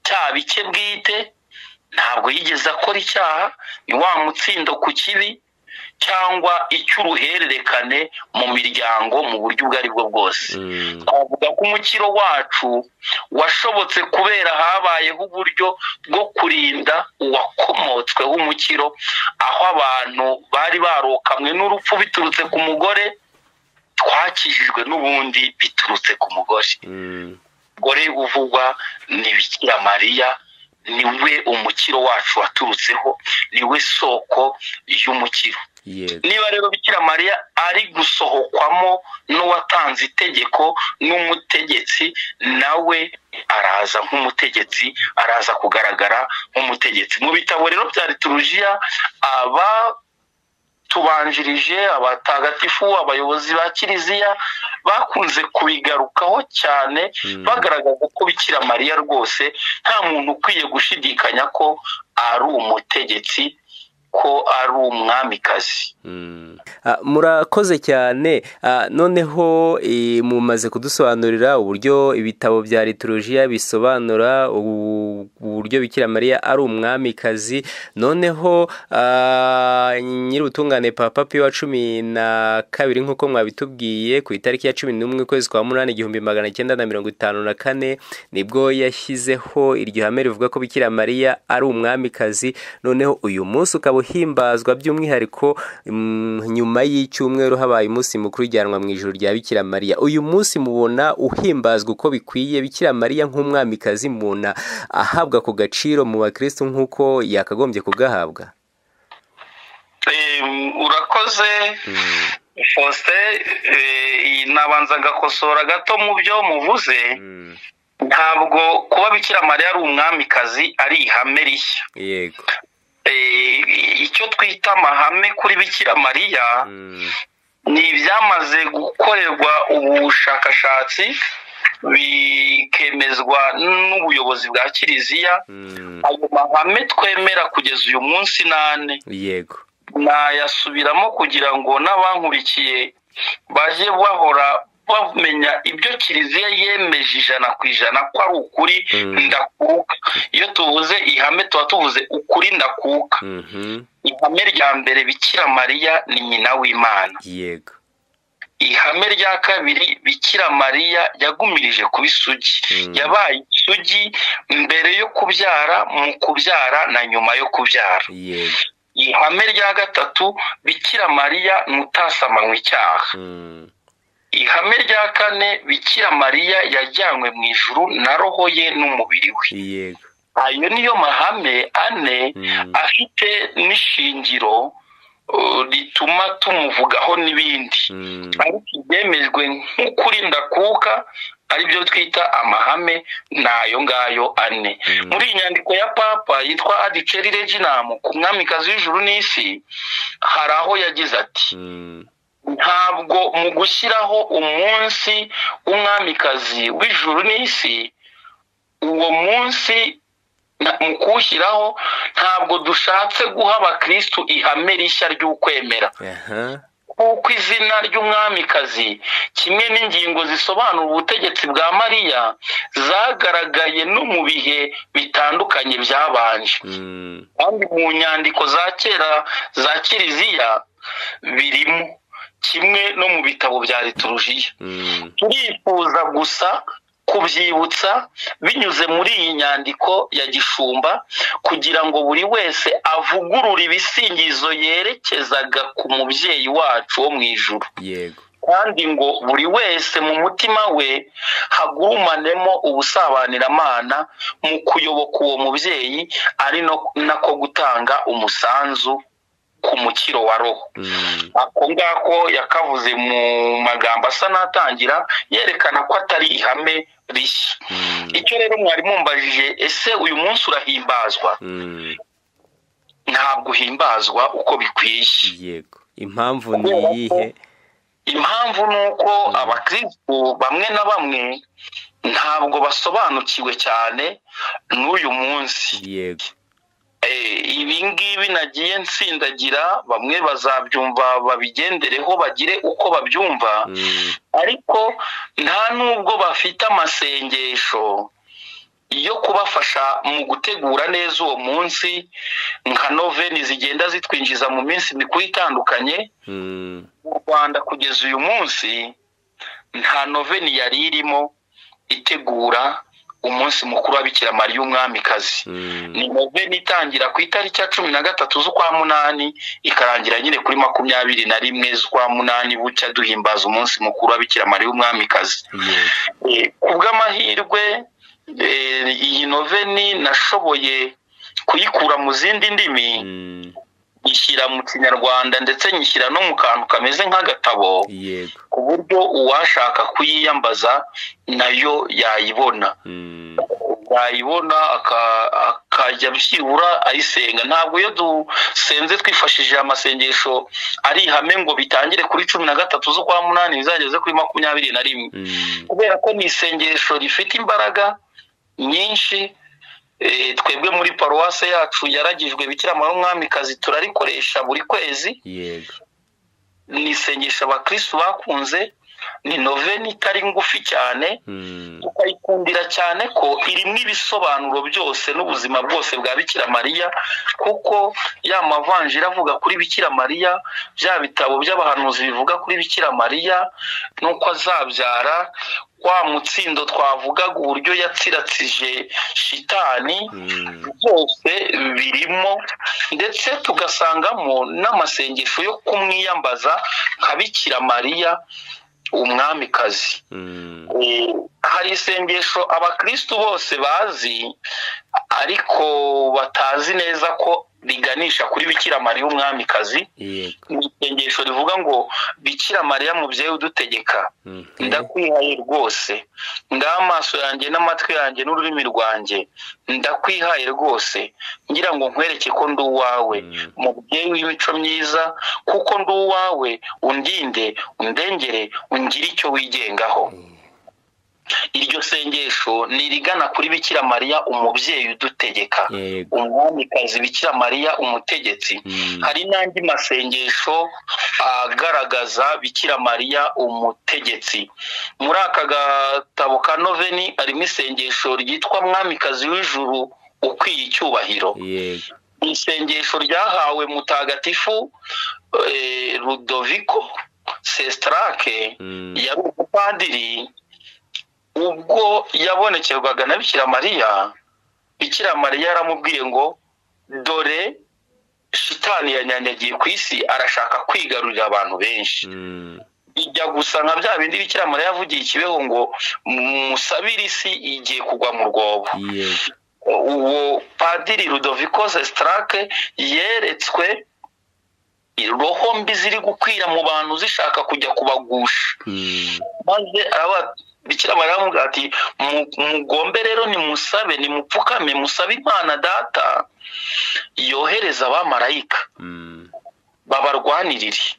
[SPEAKER 4] cyaba icye bwite ntabwo yigeze akora icyaha ni wa mutsindo ku kibi cyangwa icy'uruhererekane mu miryango mu buryo ubwo ari bwo bwose
[SPEAKER 3] Mm.
[SPEAKER 4] twavuga ko umukiro wacu washobotse kubera habayeho uburyo bwo kurinda uwakomotsweho umukiro aho abantu bari barokamwe n'urupfu biturutse ku mugore twakijijwe n'ubundi biturutse ku mugore
[SPEAKER 3] Mm.
[SPEAKER 4] umugore uvugwa ni bikira mariya niwe umukiro wacu waturutseho niwe soko y'umukiro
[SPEAKER 3] yego
[SPEAKER 4] niba rero bikira mariya ari gusohokwamo n'uwatanze itegeko n'umutegetsi nawe araza nk'umutegetsi araza kugaragara nk'umutegetsi mu bitabo rero bya liturujiya aba tubanjirije abatagatifu abayobozi ba kiliziya bakunze kubigarukaho cyane
[SPEAKER 3] Mm.
[SPEAKER 4] bagaragaza ko bikira mariya rwose nta muntu ukwiye gushidikanya ko ari umutegetsi ko ari umwamikazi
[SPEAKER 3] Mm. Ah, murakoze cyane Ah, noneho eh, mumaze kudusobanurira uburyo ibitabo bya liturujia bisobanura u- uburyo bikira mariya ari umwamikazi noneho ah, nyir'ubutungane papa piyo wa cumi na kabiri nk'uko mwabitubwiye ku itariki ya cumi n'umwe ukwezi kwa munani igihumbi magana cyenda na mirongo itanu na kane nibwo yashyizeho iryo hame rivuga ko bikira mariya ari umwamikazi noneho uyu munsi ukaba uhimbazwa by'umwihariko mm, nyuma y'icyumweru habaye umunsi mukuru ujyanwa mu ijoro rya bikira mariya uyu munsi mubona uhimbazwa uko bikwiye bikira mariya nk'umwamikazi mubona ahabwa ku gaciro mu bakristo nk'uko yakagombye kugahabwa
[SPEAKER 4] Em, urakoze faustin eh, nabanza ngakosora gato mu byo muvuze
[SPEAKER 3] Mm,
[SPEAKER 4] ntabwo kuba bikira mariya ari umwamikazi ari ihame rishya
[SPEAKER 3] yego
[SPEAKER 4] Eh, icyo twita amahame kuri bikira mariya
[SPEAKER 3] Mm,
[SPEAKER 4] ni ibyamaze gukorerwa ubushakashatsi bikemezwa n'ubuyobozi bwa kiliziya
[SPEAKER 3] mm,
[SPEAKER 4] ayo mahame twemera kugeza uyu munsi n'ane
[SPEAKER 3] yego
[SPEAKER 4] nayasubiramo kugira ngo n'abankurikiye bajye bahora bamenya ibyo kiliziya yemeje ijana ku ijana ko ari ukuri
[SPEAKER 3] Mm.
[SPEAKER 4] ndakuka iyo tuvuze ihame tuba tuvuze ukuri ndakuka
[SPEAKER 3] Mhm,
[SPEAKER 4] ihame rya mbere bikira mariya ni nyina w'imana
[SPEAKER 3] yego
[SPEAKER 4] ihame rya kabiri bikira mariya yagumirije kuba isugi
[SPEAKER 3] Mm.
[SPEAKER 4] yabaye isugi mbere yo kubyara mu kubyara na nyuma yo kubyara
[SPEAKER 3] yego
[SPEAKER 4] ihame rya gatatu bikira mariya nutasamankwa icyaha
[SPEAKER 3] Mm,
[SPEAKER 4] ihame rya kane bikira mariya yajyanywe mu ijuru na roho ye n'umubiri we
[SPEAKER 3] yego
[SPEAKER 4] ayo niyo mahame ane
[SPEAKER 3] Mm.
[SPEAKER 4] afite n'ishingiro uh, rituma tumuvugaho n'ibindi
[SPEAKER 3] Mm,
[SPEAKER 4] ariko ibyemejwe nk'ukuri ndakuka aribyo twita amahame ni ayo ngayo ane
[SPEAKER 3] Mm.
[SPEAKER 4] muri iyi nyandiko ya papa yitwa adiceri reginam ku mwamikazi w'ijuru n'isi hari aho yagize ati
[SPEAKER 3] mm,
[SPEAKER 4] ntabwo mu gushyiraho umunsi w'umwamikazi w'ijuru n'isi uwo munsi na- mu kuwushyiraho ntabwo dushatse guha abakristu ihame rishya ry'ukwemera
[SPEAKER 3] aha
[SPEAKER 4] kuko izina ry'umwamikazi kimwe n'ingingo zisobanura ubutegetsi bwa mariya zagaragaye no mu bihe bitandukanye byabanje
[SPEAKER 3] Mm,
[SPEAKER 4] kandi mu nyandiko za kera za kiliziya birimo kimwe no mu bitabo bya liturujiya
[SPEAKER 3] mm,
[SPEAKER 4] turifuza gusa kubyibutsa binyuze muri iyi nyandiko ya gishumba kugira ngo buri wese avugurure ibisingizo yerekezaga ku mubyeyi wacu wo mu ijuru
[SPEAKER 3] yego
[SPEAKER 4] kandi ngo buri wese mu mutima we hagurumanemo ubusabanyiramana mu kuyoboka uwo mubyeyi ari no- nako gutanga umusanzu ku mukiro wa roho
[SPEAKER 3] Mm.
[SPEAKER 4] ako ngako yakavuze mu magambo asa n'atangira yerekana ko atari ihame rishya
[SPEAKER 3] Mm.
[SPEAKER 4] icyo rero mwari mumbajije ese uyu munsi urahimbazwa
[SPEAKER 3] Mm.
[SPEAKER 4] ntabwo uhimbazwa uko bikwiye
[SPEAKER 3] yego impamvu ni iyihe
[SPEAKER 4] impamvu ni uko abakirisitu bamwe na bamwe ntabwo basobanukiwe cyane n'uyu munsi
[SPEAKER 3] yego
[SPEAKER 4] Eh, ibi ngibi nagiye nsindagira bamwe bazabyumva babigendereho bagire uko babyumva
[SPEAKER 3] Mm.
[SPEAKER 4] ariko nta n'ubwo bafite amasengesho yo kubafasha mu gutegura neza uwo munsi nka noveni zigenda zitwinjiza mu minsi mikuru itandukanye
[SPEAKER 3] Mm.
[SPEAKER 4] mu rwanda kugeza uyu munsi nta noveni yari irimo itegura umunsi mukuru wa bikira mariya umwamikazi
[SPEAKER 3] Mm.
[SPEAKER 4] ni noveni itangira ku itariki ya cumi na gatatu z'ukwa munani ikarangira nyine kuri makumyabiri na rimwe z'ukwa munani bucya duhimbaza umunsi mukuru wa bikira mariya umwamikazi
[SPEAKER 3] yego
[SPEAKER 4] Eh, ku bw'amahirwe eh, iyi noveni nashoboye kuyikura mu zindi ndimi
[SPEAKER 3] Mm.
[SPEAKER 4] nyishyira mu kinyarwanda ndetse nyishyira no mu kantu kameze nk'agatabo
[SPEAKER 3] yego
[SPEAKER 4] ku buryo uwashaka kuyiyambaza nayo yayibona
[SPEAKER 3] Mm.
[SPEAKER 4] yayibona aka- akajya byibura ayisenga ntabwo iyo dusenze twifashishije amasengesho ari ihame ngo bitangire kuri cumi na gatatu z'ukwa munani bizageze kuri makumyabiri na rimwe
[SPEAKER 3] Mm.
[SPEAKER 4] kubera ko ni isengesho rifite imbaraga nyinshi eh, twebwe muri paruwase yacu yaragijwe bikira mariya umwamikazi turarikoresha buri kwezi
[SPEAKER 3] yego
[SPEAKER 4] ni isengesho abakirisitu bakunze ni noveni itari ngufi cyane
[SPEAKER 3] Mm.
[SPEAKER 4] tukayikundira cyane ko irimo ibisobanuro byose n'ubuzima bwose bwa bikira mariya kuko ya mavanjiri avuga kuri bikira mariya bya bitabo by'abahanuzi bivuga kuri bikira mariya n'uko azabyara wa mutsindo twavugaga uburyo yatsiratsije shitani
[SPEAKER 3] Mm.
[SPEAKER 4] byose birimo ndetse tugasangamo n'amasengesho yo kumwiyambaza nka bikira mariya umwamikazi
[SPEAKER 3] Mm.
[SPEAKER 4] Eh, hari isengesho abakristu bose bazi ariko batazi neza ko riganisha kuri bikira mariya umwamikazi
[SPEAKER 3] yego
[SPEAKER 4] ni isengesho rivuga ngo bikira mariya mubyeyi udutegeka
[SPEAKER 3] Mhm.
[SPEAKER 4] ndakwihaye rwose ngaha amaso yanjye n'amatwi yanjye n'ururimi rwanjye ndakwihaye rwose ngira ngo nkwereke ko ndi uwawe
[SPEAKER 3] Mm.
[SPEAKER 4] mubyeyi w'imico myiza kuko ndi uwawe undinde undengere ungire icyo wigengaho iryo sengesho ni irigana kuri bikira mariya umubyeyi udutegeka
[SPEAKER 3] yego
[SPEAKER 4] umwamikazi bikira mariya umutegetsi
[SPEAKER 3] Mm.
[SPEAKER 4] hari n'andi masengesho agaragaza bikira mariya umutegetsi muri aka gatabo ka noveni harimo isengesho ryitwa mwamikazi w'ijuru ukwiye icyubahiro
[SPEAKER 3] yego
[SPEAKER 4] ni isengesho ryahawe mutagatifu eh, rudoviko sesitarake
[SPEAKER 3] Mm.
[SPEAKER 4] yari umupadiri ubwo yabonekerwaga na bikira mariya bikira mariya yaramubwiye ngo dore shitani yanyanyagiye ku isi arashaka kwigarurira abantu benshi
[SPEAKER 3] Mm.
[SPEAKER 4] ijya gusa nka bya bindi bikira mariya yavugiye i kibeho ngo musabire isi igiye kugwa mu rwobo
[SPEAKER 3] yego
[SPEAKER 4] uwo padiri rudoviko sesitarake yeretswe roho mbi ziri gukwira mu bantu zishaka kujya kubagusha
[SPEAKER 3] Mm.
[SPEAKER 4] maze araba- bikira mariya aramubwira ati "Mu- mugombe rero nimusabe nimupfukame musabe imana data yohereza abamarayika
[SPEAKER 3] Mm.
[SPEAKER 4] babarwanirire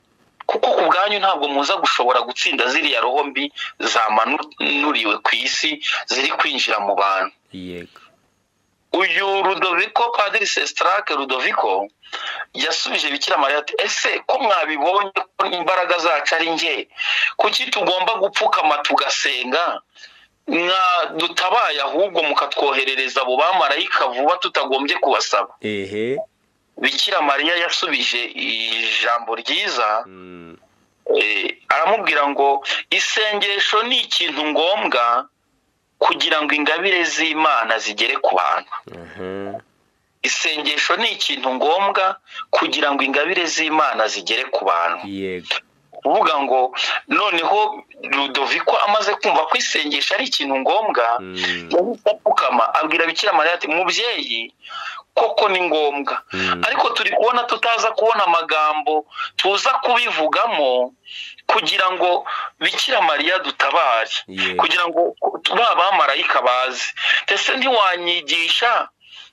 [SPEAKER 4] kuko ku bwanyu ntabwo muza gushobora gutsinda ziriya roho mbi zamanuriwe ku isi ziri kwinjira mu bantu
[SPEAKER 3] yego
[SPEAKER 4] uyu rudoviko padiri sesitarake rudoviko yasubije bikira mariya ati ese ko mwabibonye ko imbaraga zacu ari nge kuki tugomba gupfukama tugasenga mwa dutabaye ahubwo mukatwoherereza abo bamarayika vuba tutagombye kubasaba
[SPEAKER 3] ehe
[SPEAKER 4] bikira mariya yasubije ijambo ryiza
[SPEAKER 3] Mm.
[SPEAKER 4] eh, aramubwira ngo isengesho ni ikintu ngombwa kugira ngo ingabire z'imana zigere ku bantu
[SPEAKER 3] Aha.
[SPEAKER 4] isengesho ni ikintu ngombwa kugira ngo ingabire z'imana zigere ku bantu
[SPEAKER 3] yego
[SPEAKER 4] kuvuga ngo noneho rudoviko amaze kumva ko isengesho ari ikintu ngombwa
[SPEAKER 3] Mm.
[SPEAKER 4] yahise apfukama abwira bikira mariya ati mubyeyi koko ni ngombwa ariko turi kubona tutaza kubona amagambo tuza kubivugamo kugira ngo bikira mariya dutabare
[SPEAKER 3] Yeah.
[SPEAKER 4] kugira ngo ba bamarayika baze ndetse ntiwanyigisha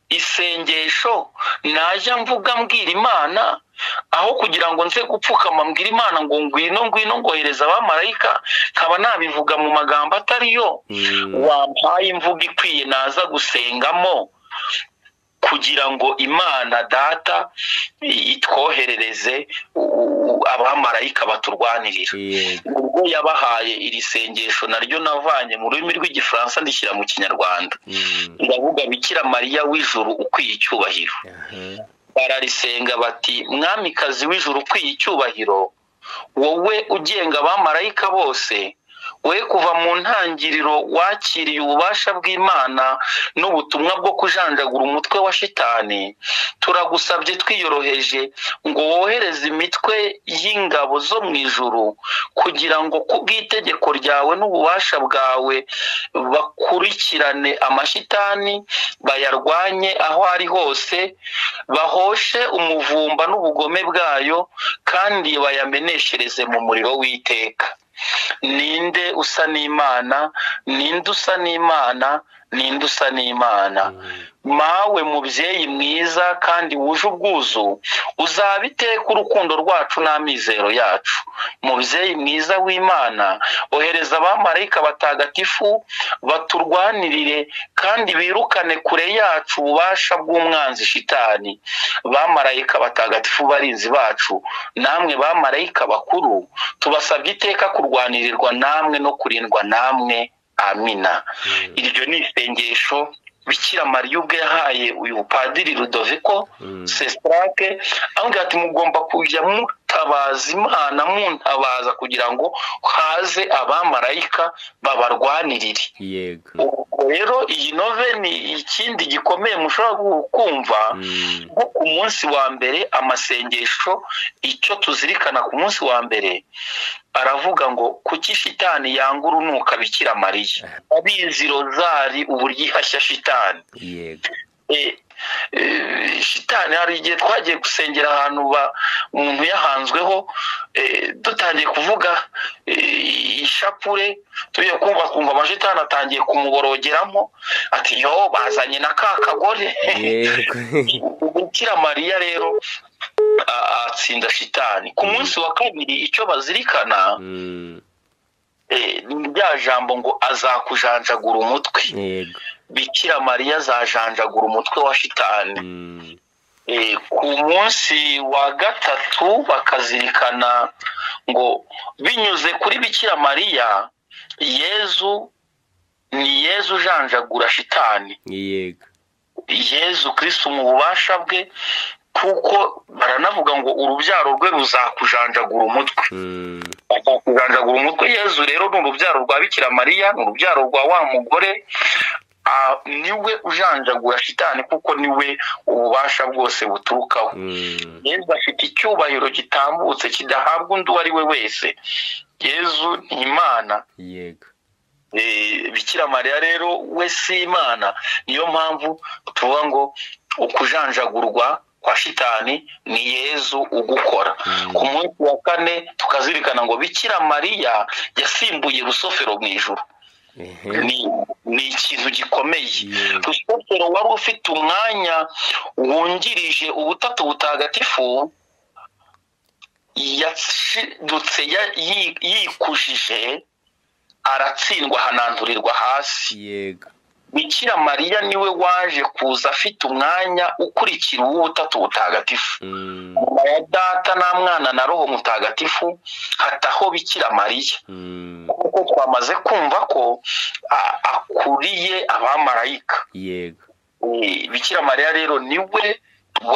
[SPEAKER 4] isengesho najya mvuga mbwira imana aho kugira ngo nze gupfukama mbwira imana ngo ngwino ngwino ngohereza abamarayika nkaba nabivuga mu magambo atariyo
[SPEAKER 3] Mm.
[SPEAKER 4] wampaye imvugo ikwiye naza gusengamo kugira ngo imana data itwoherereze u- u- abamarayika baturwanirira
[SPEAKER 3] Yeah.
[SPEAKER 4] ubwo yabahaye iri sengesho naryo navanye mu rurimi rw'igifaransa ndishyira mu kinyarwanda
[SPEAKER 3] Mm.
[SPEAKER 4] ndavuga bikira mariya w'ijuru ukwiye icyubahiro
[SPEAKER 3] Aha.
[SPEAKER 4] bararisenga bati mwamikazi w'ijuru ukwiye icyubahiro wowe ugenga abamarayika bose we kuva mu ntangiriro wakiriye ububasha bw'imana n'ubutumwa bwo kujanjagura umutwe wa shitani turagusabye twiyoroheje ngo wohereze imitwe y'ingabo zo mu ijuru kugira ngo ku bw'itegeko ryawe n'ububasha bwawe bakurikirane amashitani bayarwanye aho ari hose bahoshe umuvumba n'ubugome bwayo kandi bayameneshereze mu muriro w'iteka ninde usa n'imana ninde usa n'imana ninde usa n'imana mawe mubyeyi mwiza kandi wuje ubwuzu uzaba iteka urukundo rwacu n'amizero yacu mubyeyi mwiza w'imana ohereza abamarayika batagatifu baturwanirire kandi birukane kure yacu ububasha bw'umwanzi shitani bamarayika batagatifu barinzi bacu namwe bamarayika bakuru tubasabye iteka kurwanirirwa namwe no kurindwa namwe amina iryo ni isengesho bikira mariya ubwe yahaye uyu padiri rudoviko
[SPEAKER 3] Mm.
[SPEAKER 4] sesirake amubwira ati mugomba kujya mutabaza imana muntabaza kugira ngo haze abamarayika babarwanirire
[SPEAKER 3] Yego.
[SPEAKER 4] ubwo rero iyi nove ni ikindi gikomeye mushobora gu- kumva
[SPEAKER 3] Mm.
[SPEAKER 4] nko ku munsi wa mbere amasengesho icyo tuzirikana ku munsi wa mbere aravuga ngo kuki shitani yanga urunuka bikira mariya abizi rozari uburyo ihashya shitani
[SPEAKER 3] Yego.
[SPEAKER 4] Eh, eh, shitani hari igihe twagiye gusengera ahantu ba umuntu yahanzweho eh, dutangiye kuvuga eh, ishapure tugiye kumva kumva amashitani atangiye kumuborogeramo ati yo bazanye na ka kagore
[SPEAKER 3] Yego.
[SPEAKER 4] bukira mariya rero a- atsinda shitani ku munsi wa kabiri icyo bazirikana
[SPEAKER 3] Mm.
[SPEAKER 4] eh, ni rya jambo ngo azakujanjagura umutwe
[SPEAKER 3] Yego.
[SPEAKER 4] bikira mariya azajanjagura umutwe wa shitani
[SPEAKER 3] Mm.
[SPEAKER 4] Eh, ku munsi wa gatatu bakazirikana ngo binyuze kuri bikira mariya yezu ni yezu ujanjagura shitani
[SPEAKER 3] Yego.
[SPEAKER 4] yezu kirisitu mu bubasha bwe kuko baranavuga ngo urubyaro rwe ruzakujanjagura umutwe
[SPEAKER 3] Mm.
[SPEAKER 4] kujanjagura umutwe yezu rero ni urubyaro rwa bikira mariya ni urubyaro rwa wa mugore Ah, niwe ujanjagura shitani kuko niwe ububasha bwose buturukaho
[SPEAKER 3] Mm.
[SPEAKER 4] yezu afite icyubahiro gitambutse kidahabwa undi uwo ari we wese yezu ni imana
[SPEAKER 3] Yego.
[SPEAKER 4] Eh, bikira mariya rero we si imana niyo mpamvu tuvuga ngo ukujanjagurwa kwa shitani ni yezu ugukora
[SPEAKER 3] Mm.
[SPEAKER 4] ku munsi wa kane tukazirikana ngo bikira mariya yasimbuye rusofero mu ijuru
[SPEAKER 3] Ehe.
[SPEAKER 4] ni ni ikintu gikomeye
[SPEAKER 3] Yego.
[SPEAKER 4] rusufero wari ufite umwanya wungirije ubutatu butagatifu yashidutse ya- yi- yikujije aratsindwa ahananturirwa hasi
[SPEAKER 3] Yego.
[SPEAKER 4] bikira mariya niwe waje kuza afite umwanya ukurikira uw'ubutatu butagatifu
[SPEAKER 3] Mm.
[SPEAKER 4] nyuma ya data nta mwana na roho mutagatifu hataho bikira mariya
[SPEAKER 3] Mm.
[SPEAKER 4] kuko twamaze kumva ko a- akuriye abamarayika
[SPEAKER 3] Yego.
[SPEAKER 4] Eh, bikira mariya rero niwe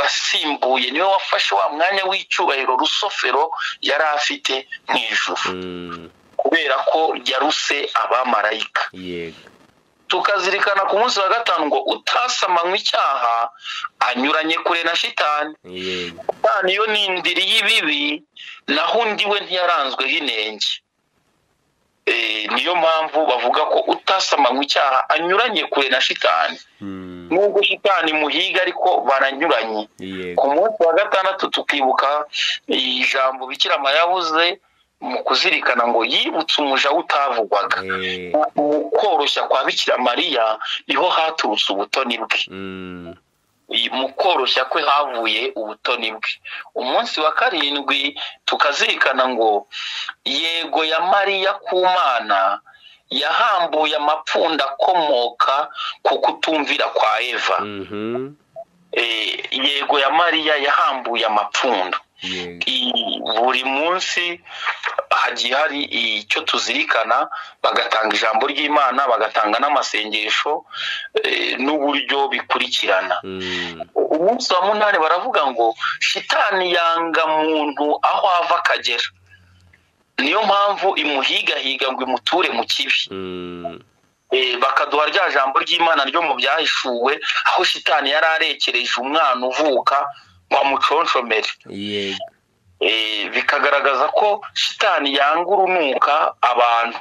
[SPEAKER 4] wasimbuye niwe wafashe wa mwanya w'icyubahiro rusofero yari afite mu ijuru
[SPEAKER 3] Mm.
[SPEAKER 4] kubera ko yaruse abamarayika
[SPEAKER 3] Yego.
[SPEAKER 4] tukazirikana ku munsi wa gatanu ngo utasamanywa icyaha anyuranye kure na shitani
[SPEAKER 3] Yego.
[SPEAKER 4] shitani yo ni indiri y'ibibi naho undi we ntiyaranzweho inenge Eh, niyo mpamvu bavuga ko utasamanywe icyaha anyuranye kure na shitani
[SPEAKER 3] Mm,
[SPEAKER 4] nubwo shitani muhiga ariko baranyuranye ku
[SPEAKER 3] yego
[SPEAKER 4] munsi wa gatandatu tukibuka ijambo bikira mariya yavuze mu kuzirikana ngo yibutse umuja we utavugwaga
[SPEAKER 3] Eh,
[SPEAKER 4] mu koroshya kwa bikira mariya niho haturutse ubutoni bwe
[SPEAKER 3] mm,
[SPEAKER 4] mu koroshya kwe havuye ubutoni bwe umunsi wa karindwi tukazirikana ngo yego ya mariya ku mana yahambuye amapfunda akomoka ku kutumvira kwa eva
[SPEAKER 3] mhm,
[SPEAKER 4] Eh, yego ya mariya yahambuye amapfundo
[SPEAKER 3] yego
[SPEAKER 4] I- buri munsi hagiye hari icyo tuzirikana bagatanga ijambo ry'imana bagatanga n'amasengesho eh, n'uburyo bikurikirana
[SPEAKER 3] Mm,
[SPEAKER 4] umunsi wa munani baravuga ngo shitani yanga muntu aho ava akagera niyo mpamvu imuhigahiga ngo imuture mu kibi
[SPEAKER 3] mm,
[SPEAKER 4] Eh, bakaduha rya jambo ry'imana ryo mu byahishuwe aho shitani yari arekereje umwana uvuka ngo amuconshomere
[SPEAKER 3] yego
[SPEAKER 4] Eh, bikagaragaza ko shitani yanga urunuka abantu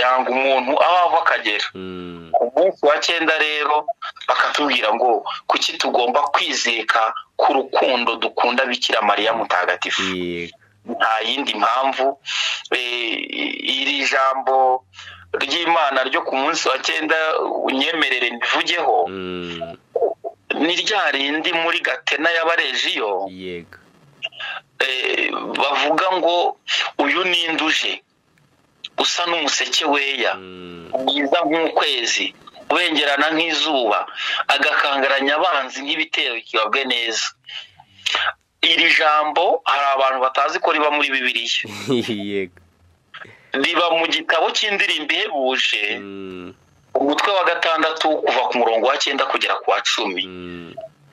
[SPEAKER 4] yanga umuntu aho ava akagera
[SPEAKER 3] Mm,
[SPEAKER 4] ku munsi wa cyenda rero bakatubwira ngo kuki tugomba kwizeka ku rukundo dukunda bikira mariya mutagatifu
[SPEAKER 3] yego
[SPEAKER 4] nta yindi mpamvu Eh, iri jambo ry'imana ryo ku munsi wa cyenda unyemerere mbivugeho
[SPEAKER 3] Mm,
[SPEAKER 4] ni rya rindi muri gatena y'abarejiyo
[SPEAKER 3] yego
[SPEAKER 4] eh, bavuga ngo uyu ni induje usa n'umuseke weya
[SPEAKER 3] Mm,
[SPEAKER 4] mwiza nk'ukwezi ubengerana nk'izuba agakangaranya abanzi nk'ibitero kibabwe neza iri jambo hari abantu batazi ko riba muri bibiliya
[SPEAKER 3] yego
[SPEAKER 4] riba mu gitabo cy'indirimbo ihebuje
[SPEAKER 3] Mm,
[SPEAKER 4] umutwe wa gatandatu kuva ku murongo wa cyenda kugera ku wa cumi
[SPEAKER 3] mm,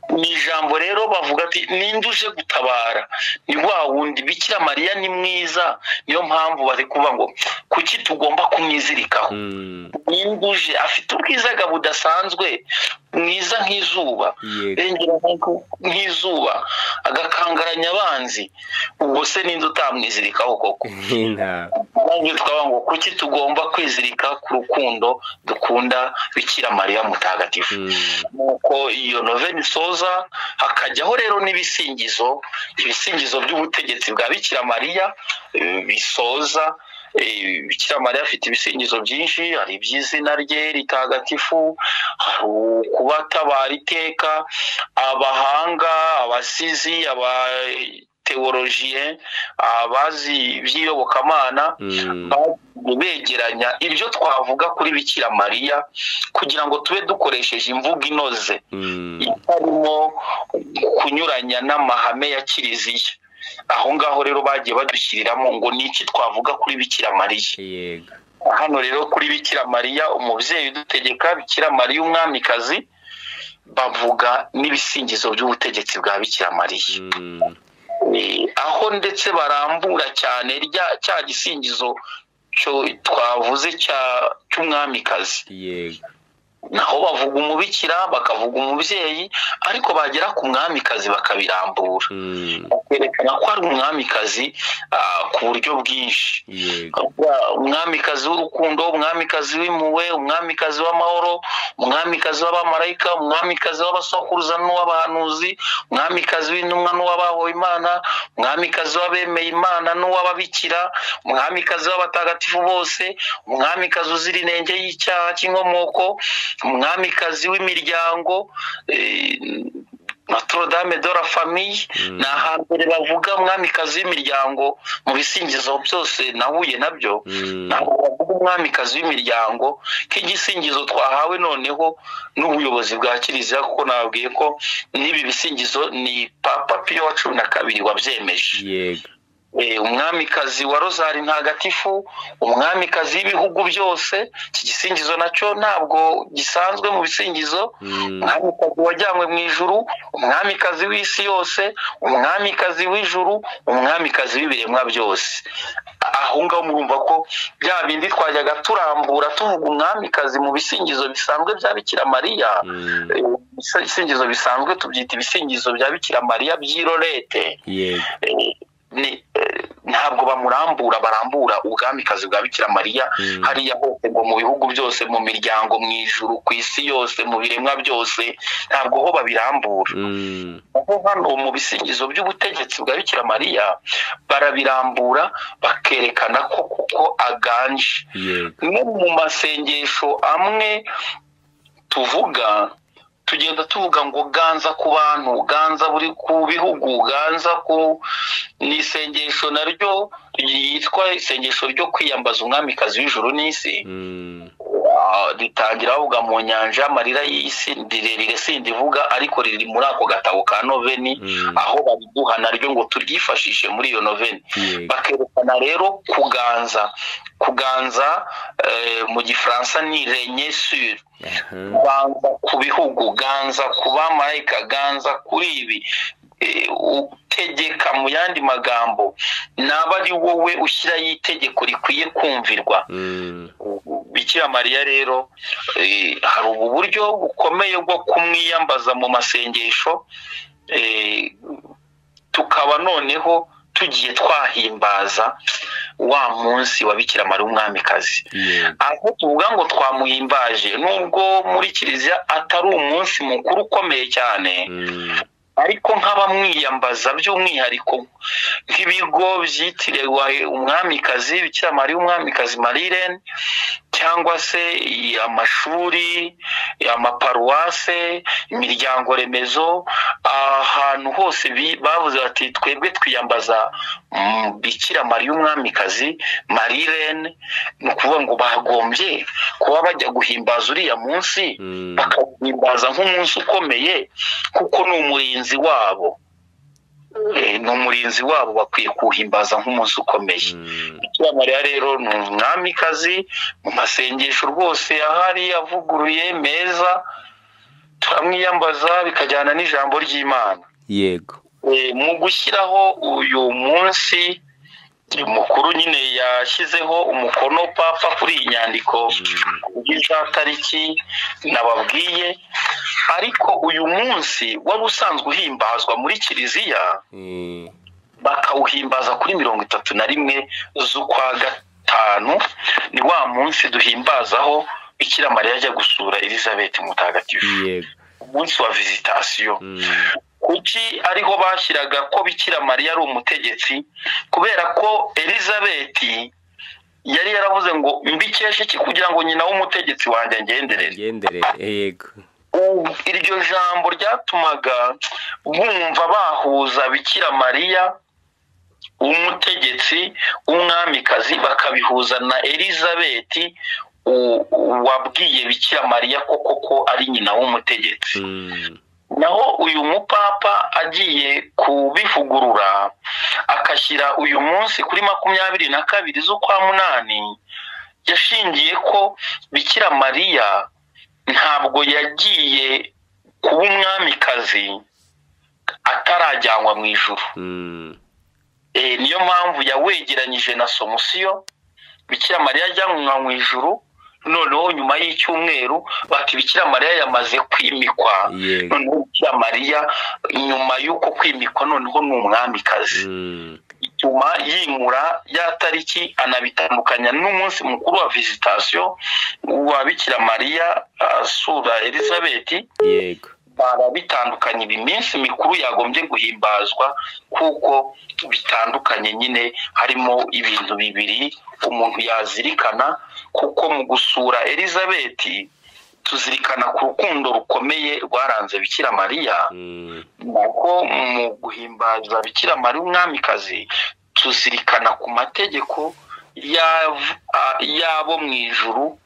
[SPEAKER 4] ni ijambo rero bavuga ati ninde uje gutabara ni wa wundi bikira mariya ni mwiza niyo mpamvu bari kuvuga ngo kuki tugomba kumwizirikaho
[SPEAKER 3] mm,
[SPEAKER 4] ninduje afite ubwizaga budasanzwe mwiza nk'izuba
[SPEAKER 3] yego
[SPEAKER 4] irengera nk'uko- nk'izuba agakangaranya abanzi ubwo se ninde utamwizirikaho koko
[SPEAKER 3] nta
[SPEAKER 4] nange twaba ngo kuki tugomba kwizirika ku rukundo dukunda bikira mariya mutagatifu
[SPEAKER 3] Mm,
[SPEAKER 4] nuko iyo noveni isoza hakajyaho rero n'ibisingizo ibisingizo by'ubutegetsi bwa bikira mariya eh, bisoza eh, bikira mariya afite ibisingizo byinshi hari iby'izina rye ritagatifu hari kuba atabara iteka abahanga abasizi abateworolojiye abazi iby'iyobokamana
[SPEAKER 3] mm,
[SPEAKER 4] begeranya ibyo twavuga kuri bikira mariya kugira ngo tube dukoresheje imvugo inoze
[SPEAKER 3] mm,
[SPEAKER 4] itarimo kunyuranya n'amahame ya kiliziya aho ngaho rero bagiye badushyiriramo ngo ni iki twavuga kuri bikira mariya
[SPEAKER 3] yego
[SPEAKER 4] hano rero kuri bikira mariya umubyeyi udutegeka bikira mariya umwamikazi bavuga n'ibisingizo by'ubutegetsi bwa bikira mariya
[SPEAKER 3] Mm,
[SPEAKER 4] Eh, aho ndetse barambura cyane rya cya gisingizo cyo twavuze cya- cy'umwamikazi
[SPEAKER 3] yego
[SPEAKER 4] naho bavuga umubikira bakavuga umubyeyi ariko bagera ku mwamikazi bakabirambura
[SPEAKER 3] Mm,
[SPEAKER 4] berekana ko ari umwamikazi ah, ku buryo bwinshi
[SPEAKER 3] yego
[SPEAKER 4] Kuba umwamikazi w'urukundo umwamikazi w'impuhwe umwamikazi w'amahoro umwamikazi w'abamarayika umwamikazi w'abasokuruza n'uw'abahanuzi umwamikazi w'intumwa n'uw'abahowe imana umwamikazi w'abemeye imana n'uw'ababikira umwamikazi w'abatagatifu bose umwamikazi uzira inenge y'icyaha cy'inkomoko umwamikazi w'imiryango eh, Notre Dame de la Famille
[SPEAKER 3] Mm.
[SPEAKER 4] ni ahambere bavuga umwamikazi w'imiryango mu bisingizo byose nahuye nabyo
[SPEAKER 3] Mm,
[SPEAKER 4] ntabwo bavuga umwamikazi w'imiryango nk'igisingizo twahawe noneho n'ubuyobozi bwa kiliziya kuko nababwiye ko n'ibi bisingizo ni papa piyo wa cumi na kabiri wabyemeje
[SPEAKER 3] yego
[SPEAKER 4] Eh, umwamikazi wa rozari ntagatifu umwamikazi w'ibihugu byose iki gisingizo nacyo ntabwo gisanzwe mu bisingizo
[SPEAKER 3] Mm,
[SPEAKER 4] umwamikazi wajyanywe mu ijuru umwamikazi w'isi yose umwamikazi w'ijuru umwamikazi w'ibiremwa byose aho ngaho murumva ko bya bindi twajyaga turambura tuvuga umwamikazi mu bisingizo bisanzwe bya bikira mariya
[SPEAKER 3] mm,
[SPEAKER 4] Eh, ibisingizo bisanzwe tubyita ibisingizo bya bikira mariya by'irorete
[SPEAKER 3] yego
[SPEAKER 4] Eh, ni- eh, ntabwo bamurambura barambura ubwamikazi bwa bikira mariya
[SPEAKER 3] Mm.
[SPEAKER 4] hariya hose ngo mu bihugu byose mu miryango mu ijuru ku isi yose mu biremwa byose ntabwo ho babirambura
[SPEAKER 3] Mm.
[SPEAKER 4] aho hano mu bisingizo by'ubutegetsi bwa bikira mariya barabirambura bakerekana ko kuko aganje
[SPEAKER 3] yego
[SPEAKER 4] no mu masengesho amwe tuvuga tugenda tuvuga ngo ganza ku bantu ganza buri ku bihugu ganza ku ni isengesho naryo ryitwa isengesho ryo kwiyambaza umwamikazi w'ijuru n'isi
[SPEAKER 3] Mm.
[SPEAKER 4] Ah, ritangira bavuga mu nyanja y'amarira y'isi rirerire sindivuga ariko riri muri ako gatabo ka noveni
[SPEAKER 3] Mm.
[SPEAKER 4] aho bariduha naryo ngo turyifashishe muri iyo noveni
[SPEAKER 3] yego
[SPEAKER 4] bakerekana rero kuganza kuganza eh, mu gifaransa ni renyesure
[SPEAKER 3] Aha.
[SPEAKER 4] ganza ku bihugu ganza ku bamarayika ganza kuri ibi Eh, utegeka mu yandi magambo naba ari wowe ushyiraho itegeko rikwiye kumvirwa
[SPEAKER 3] Mm.
[SPEAKER 4] bikira mariya rero eh, hari ubu buryo bukomeye bwo kumwiyambaza mu masengesho eh, tukaba noneho tugiye twahimbaza wa munsi wa bikira mariya umwamikazi
[SPEAKER 3] yego
[SPEAKER 4] aho tuvuga ngo twamuhimbaje nubwo muri kiliziya atari umunsi mukuru ukomeye cyane
[SPEAKER 3] Mm.
[SPEAKER 4] ariko nk'abamwiyambaza by'umwihariko nk'ibigo byitiriwe umwamikazi bikira mariya umwamikazi marirene cyangwa se amashuri amaparuwase imiryango remezo ahantu hose bi- bavuze bati twebwe twiyambaza mm, bikira mariya umwamikazi marirene ni ukuvuga ngo bagombye kuba bajya guhimbaza uriya munsi
[SPEAKER 3] Mm.
[SPEAKER 4] bakawuhimbaza nk'umunsi ukomeye kuko ni umurinzi wabo Eh, ni umurinzi wabo bakwiye kuwuhimbaza nk'umunsi ukomeye
[SPEAKER 3] Mm.
[SPEAKER 4] bikira mariya rero ni umwamikazi mu masengesho rwose ahari avuguruye meza turamwiyambaza bikajyana n'ijambo ry'imana
[SPEAKER 3] yego
[SPEAKER 4] Eh, mu gushyiraho uyu munsi mukuru nyine yashyizeho umukono papa kuri iyi nyandiko za tariki nababwiye ariko uyu munsi wari usanzwe uhimbazwa muri kiliziya
[SPEAKER 3] Eh,
[SPEAKER 4] bakawuhimbaza kuri mirongo itatu na rimwe z'ukwa gatanu ni wa munsi duhimbazaho bikira mariya ajya gusura elizabeth mutagatifu
[SPEAKER 3] yego
[SPEAKER 4] umunsi wa visitasiyo
[SPEAKER 3] Mm.
[SPEAKER 4] kuki ariho bashyiraga ko bikira mariya ari umutegetsi kubera ko elizabeth yari yaravuze ngo mbikeshe iki kugira ngo nyina w'umutegetsi wanjye angenderere
[SPEAKER 3] Imigenderere, yego
[SPEAKER 4] Ubu, iryo jambo ryatumaga bumva bahuza bikira mariya umutegetsi w'umwamikazi bakabihuza na elizabeth u- wabwiye bikira mariya ko koko ari nyina w'umutegetsi
[SPEAKER 3] Mm.
[SPEAKER 4] naho uyu mupapa agiye kubivugurura akashyira uyu munsi kuri makumyabiri na kabiri z'ukwa munani yashingiye ko bikira mariya ntabwo yagiye kuba umwamikazi atarajyanwa mu ijuru
[SPEAKER 3] Mm.
[SPEAKER 4] Eh, niyo mpamvu yawegeranyije na somusiyo bikira mariya ajyanwa mu ijuru noneho nyuma y'icyumweru bati bikira mariya yamaze kwimikwa
[SPEAKER 3] yego
[SPEAKER 4] noneho bikira mariya nyuma y'uko kwimikwa noneho ni umwamikazi
[SPEAKER 3] Mm.
[SPEAKER 4] bituma yimura ya tariki anabitandukanya n'umunsi mukuru wa visitasiyo wa bikira mariya asura elizabeth
[SPEAKER 3] yego
[SPEAKER 4] barabitandukanye ibi minsi mikuru yagombye guhimbazwa kuko bitandukanye nyine harimo ibintu bibiri umuntu yazirikana kuko mu gusura elizabeth tuzirikana ku rukundo rukomeye rwaranze bikira mariya
[SPEAKER 3] Mm.
[SPEAKER 4] nako mu guhimbaza bikira mariya umwamikazi tuzirikana ku mategeko yav- a- y'abo mu ijuru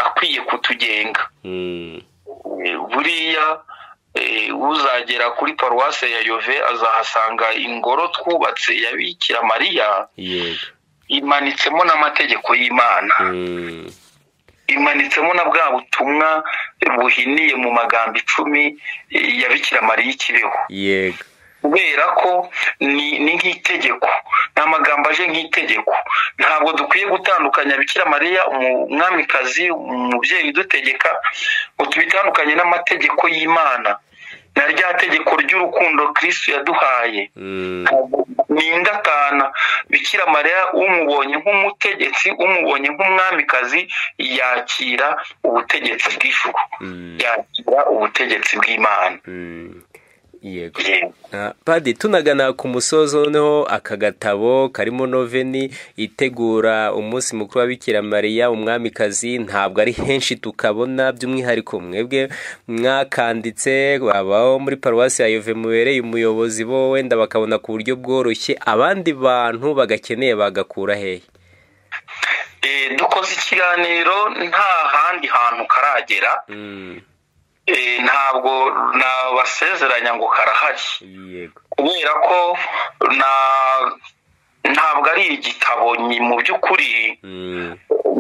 [SPEAKER 4] akwiye kutugenga
[SPEAKER 3] Mm.
[SPEAKER 4] Eh, buriya eh, uzagera kuri paruwase ya yove azahasanga ingoro twubatse ya bikira mariya
[SPEAKER 3] yego
[SPEAKER 4] imanitsemo n'amategeko y'imana
[SPEAKER 3] Mm.
[SPEAKER 4] imanitsemo na bwa butumwa buhiniye mu magambo icumi eh, ya bikira mariya ikibeho
[SPEAKER 3] yego
[SPEAKER 4] kubera ko ni ni nk'itegeko ni amagambo aje nk'itegeko ntabwo dukwiye gutandukanya bikira mariya umwamikazi umubyeyi udutegeka ngo tubitandukanye n'amategeko y'imana na rya tegeko ry'urukundo kirisitu yaduhaye
[SPEAKER 3] Mm.
[SPEAKER 4] Ntabwo- ni indatana bikira mariya umubonye nk'umutegetsi umubonye nk'umwamikazi yakira ubutegetsi bw'ijuru
[SPEAKER 3] Mm.
[SPEAKER 4] yakira ubutegetsi bw'imana
[SPEAKER 3] Mm, yego
[SPEAKER 4] Yego.
[SPEAKER 3] Ah, padi tunagana ku musozo noneho aka gatabo karimo noveni itegura umunsi mukuru wa Bikira mariya umwamikazi ntabwo ari henshi tukabona by'umwihariko mwebwe mwakanditse babaho muri paruwasi ya yove mubereye umuyobozi bo wenda bakabona ku buryo bworoshye abandi bantu bagakeneye bagakura hehe
[SPEAKER 4] Eh, dukoze ikiganiro nta handi hantu karagera
[SPEAKER 3] Mm,
[SPEAKER 4] Eh, ntabwo nabasezeranya ngo karahari
[SPEAKER 3] yego
[SPEAKER 4] kubera ko na- ntabwo ari igitabo ni mu by'ukuri
[SPEAKER 3] Mm,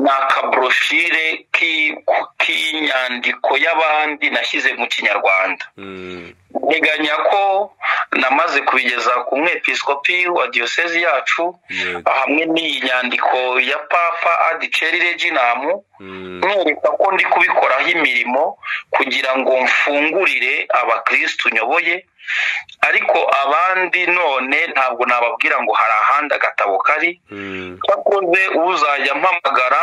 [SPEAKER 4] ni akaburoshire ki- k'inyandiko y'abandi nashyize mu kinyarwanda
[SPEAKER 3] mm,
[SPEAKER 4] nteganya ko namaze kubigeza ku mwepiskopi wa diyosezi yacu
[SPEAKER 3] Yego.
[SPEAKER 4] hamwe n'iyi nyandiko ya papa adiceri reginamu
[SPEAKER 3] mm,
[SPEAKER 4] mwereka ko ndi kubikoraho imirimo kugira ngo mfungurire abakirisitu nyoboye ariko abandi none ntabwo nababwira ngo hari ahandi agatabo kari
[SPEAKER 3] mm,
[SPEAKER 4] cyakoze uzajya mpamagara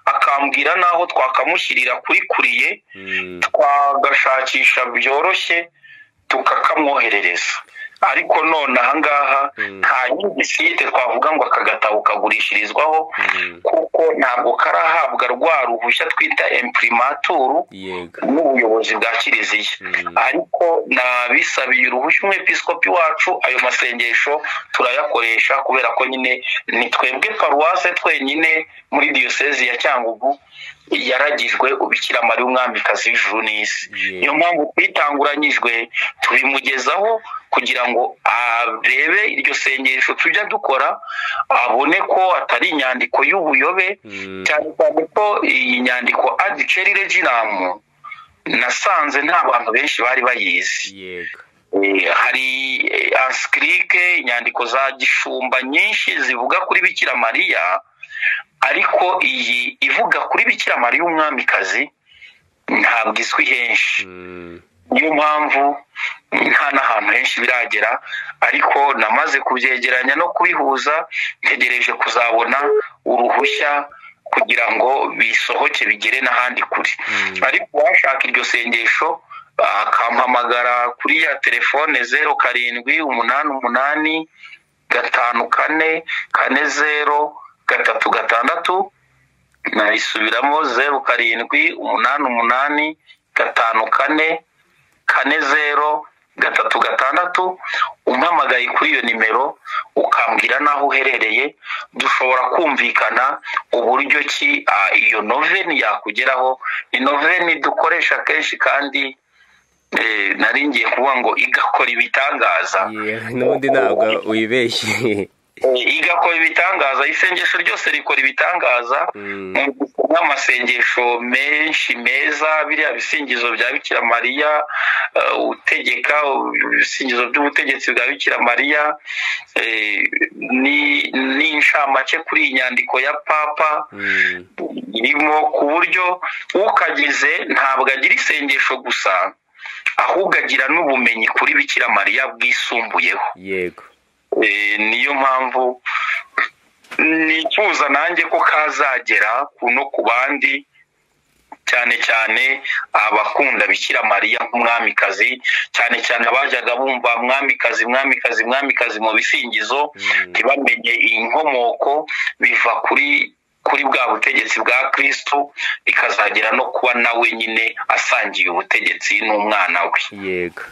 [SPEAKER 4] akambwira n'aho twakamushyirira kuri kuriye
[SPEAKER 3] mm.
[SPEAKER 4] twagashakisha byoroshye tukakamwoherereza ariko none ahangaha
[SPEAKER 3] Mm.
[SPEAKER 4] nta yindi site twavuga ngo aka gatabo kagurishirizwaho
[SPEAKER 3] Mm.
[SPEAKER 4] kuko ntabwo karahabwa rwa ruhushya twita impurimaturu
[SPEAKER 3] yego
[SPEAKER 4] n'ubuyobozi bwa kiliziya
[SPEAKER 3] Mm.
[SPEAKER 4] ariko nabisabiye uruhushya umwepiskopi wacu ayo masengesho turayakoresha kubera ko nyine ni twebwe paruwase twenyine muri diyosezi ya cyangugu yaragijwe ubikira mariya umwamikazi w'ijuru n'isi
[SPEAKER 3] Yeah.
[SPEAKER 4] niyo mpamvu twitanguranyijwe tubimugezaho kugira ngo arebe iryo sengesho tujya dukora abone ko atari inyandiko y'ubuyobe
[SPEAKER 3] Mm.
[SPEAKER 4] cyane cyane ko iyi nyandiko adiceri reginamu nasanze nta bantu benshi bari bayizi
[SPEAKER 3] yego
[SPEAKER 4] Eh, hari ansikirike inyandiko za gishumba nyinshi zivuga kuri bikira mariya ariko iyi ivuga kuri bikira mariya umwamikazi ntabwo izwi henshi
[SPEAKER 3] Mm.
[SPEAKER 4] niyo mpamvu nta n'ahantu henshi biragera ariko namaze kubyegeranya no kubihuza ntegereje kuzabona uruhushya kugira ngo bisohoke bigere n'ahandi kure
[SPEAKER 3] Mm.
[SPEAKER 4] ariko uwashaka iryo sengesho akampamagara kuri ya telefone zeru karindwi umunani umunani gatanu kane kane zeru gatatu gatandatu nayisubiramo zeru karindwi umunani umunani gatanu kane kane zero gatatu gatandatu umpamagaye kuri iyo nimero ukambwira n'aho uherereye dushobora kumvikana uburyo ki ah, iyo noveni yakugeraho ni noveni dukoresha kenshi kandi eh, nari ngiye kuvuga ngo igakora ibitangaza
[SPEAKER 3] Yeah, n'ubundi ntabwo wibeshye
[SPEAKER 4] Eh, igakora ibitangaza isengesho ryose rikora ibitangaza
[SPEAKER 3] Mm.
[SPEAKER 4] nk'amasengesho menshi meza biriya bisingizo bya bikira mariya eh, utegeka ibisingizo by'ubutegetsi bwa bikira mariya eh, ni- ni inshamake kuri iyi nyandiko ya papa
[SPEAKER 3] Mm.
[SPEAKER 4] irimo ku buryo ukagize ntabwo agira isengesho gusa ahubwo agira n'ubumenyi kuri bikira mariya bwisumbuyeho
[SPEAKER 3] yego
[SPEAKER 4] Eh, niyo mpamvu nifuza nanjye ko kazagera ku no ku bandi cyane cyane abakunda bikira mariya nk'umwamikazi cyane cyane abajyaga bumva mwamikazi mwamikazi mwamikazi mu bisingizo ntibamenye inkomoko biva kuri kuri bwa butegetsi bwa kristo bikazagera no kuba nawe nyine asangiye ubutegetsi n'umwana we
[SPEAKER 3] yego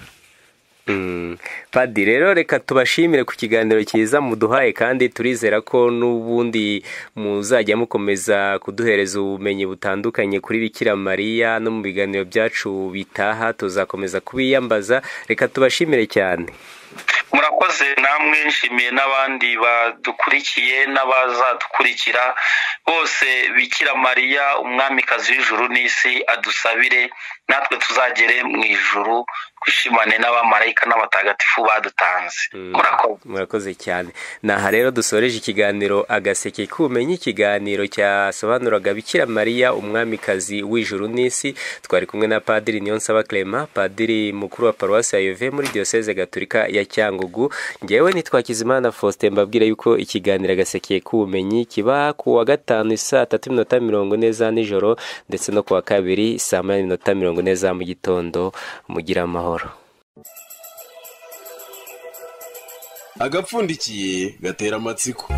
[SPEAKER 3] Mm. padi rero reka tubashimire ku kiganiro cyiza muduhaye kandi turizera ko n'ubundi muzajya mukomeza kuduhereza ubumenyi butandukanye kuri bikira mariya no mu biganiro byacu bitaha tuzakomeza kubiyambaza reka tubashimire cyane
[SPEAKER 4] murakoze namwe nshimiye n'abandi badukurikiye n'abazadukurikira bose bikira mariya umwamikazi w'ijuru n'isi adusabire natwe tuzagere mu ijuru twishimane n'abamarayika n'abatagatifu badutanze murakoze
[SPEAKER 3] murakoze cyane ni aha rero dusoreje ikiganiro agaseke k'ubumenyi ikiganiro cyasobanuraga bikira mariya umwamikazi w'ijuru n'isi twari kumwe na padiri niyonsaba clement padiri mukuru wa paruwasi ya yuve muri diyoseze gaturika ya cyangugu ngewe nitwakizimana faustin mbabwira yuko ikiganiro agaseke k'ubumenyi kiba ku wa gatanu saa tatu n'iminota mirongo ine za nijoro ndetse no ku wa kabiri saa moya n'iminota mirongo ine za mu gitondo mugira amahoro
[SPEAKER 1] agapfundikiye gatera amatsiko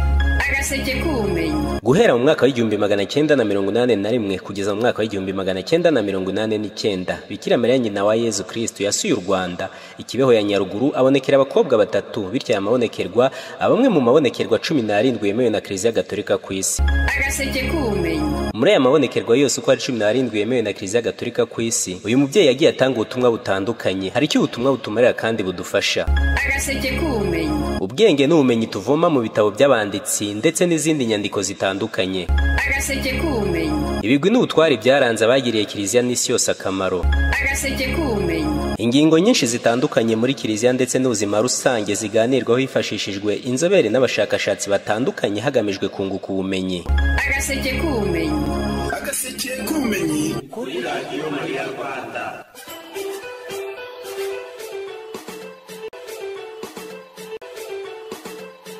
[SPEAKER 2] agaseke k'ubumenyi
[SPEAKER 3] guhera mu mwaka w'igihumbi magana cyenda na mirongo inani na rimwe kugeza mu mwaka w'igihumbi magana cyenda na mirongo inani n'icyenda bikira mariya nyina wa yezu kristo yasuye u rwanda ikibeho ya nyaruguru abonekera abakobwa batatu bityo aya mabonekerwa aba amwe mu mabonekerwa cumi n'arindwi yemewe na kiliziya gatorika ku isi
[SPEAKER 2] agaseke k'ubumenyi
[SPEAKER 3] muri aya mabonekerwa yose uko ari cumi n'arindwi yemewe na kiliziya gatorika ku isi uyu mubyeyi yagiye atanga ubutumwa butandukanye hari icyo ubutumwa butumarira kandi budufasha
[SPEAKER 2] agaseke k'ubumenyi
[SPEAKER 3] ubwenge n'ubumenyi tuvoma mu bitabo by'abanditsi ndetse n'izindi nyandiko zitandukanye
[SPEAKER 2] agaseke k'ubumenyi
[SPEAKER 3] ibigwi n'ubutwari byaranze abagiriye kiliziya n'isi yose akamaro
[SPEAKER 2] agaseke k'ubumenyi
[SPEAKER 3] ingingo nyinshi zitandukanye muri kiliziya ndetse n'ubuzima rusange ziganirwaho hifashishijwe inzobere n'abashakashatsi batandukanye hagamijwe kunguka ubumenyi
[SPEAKER 2] agaseke k'ubumenyi
[SPEAKER 1] agaseke k'ubumenyi kuri radiyo mariya rwanda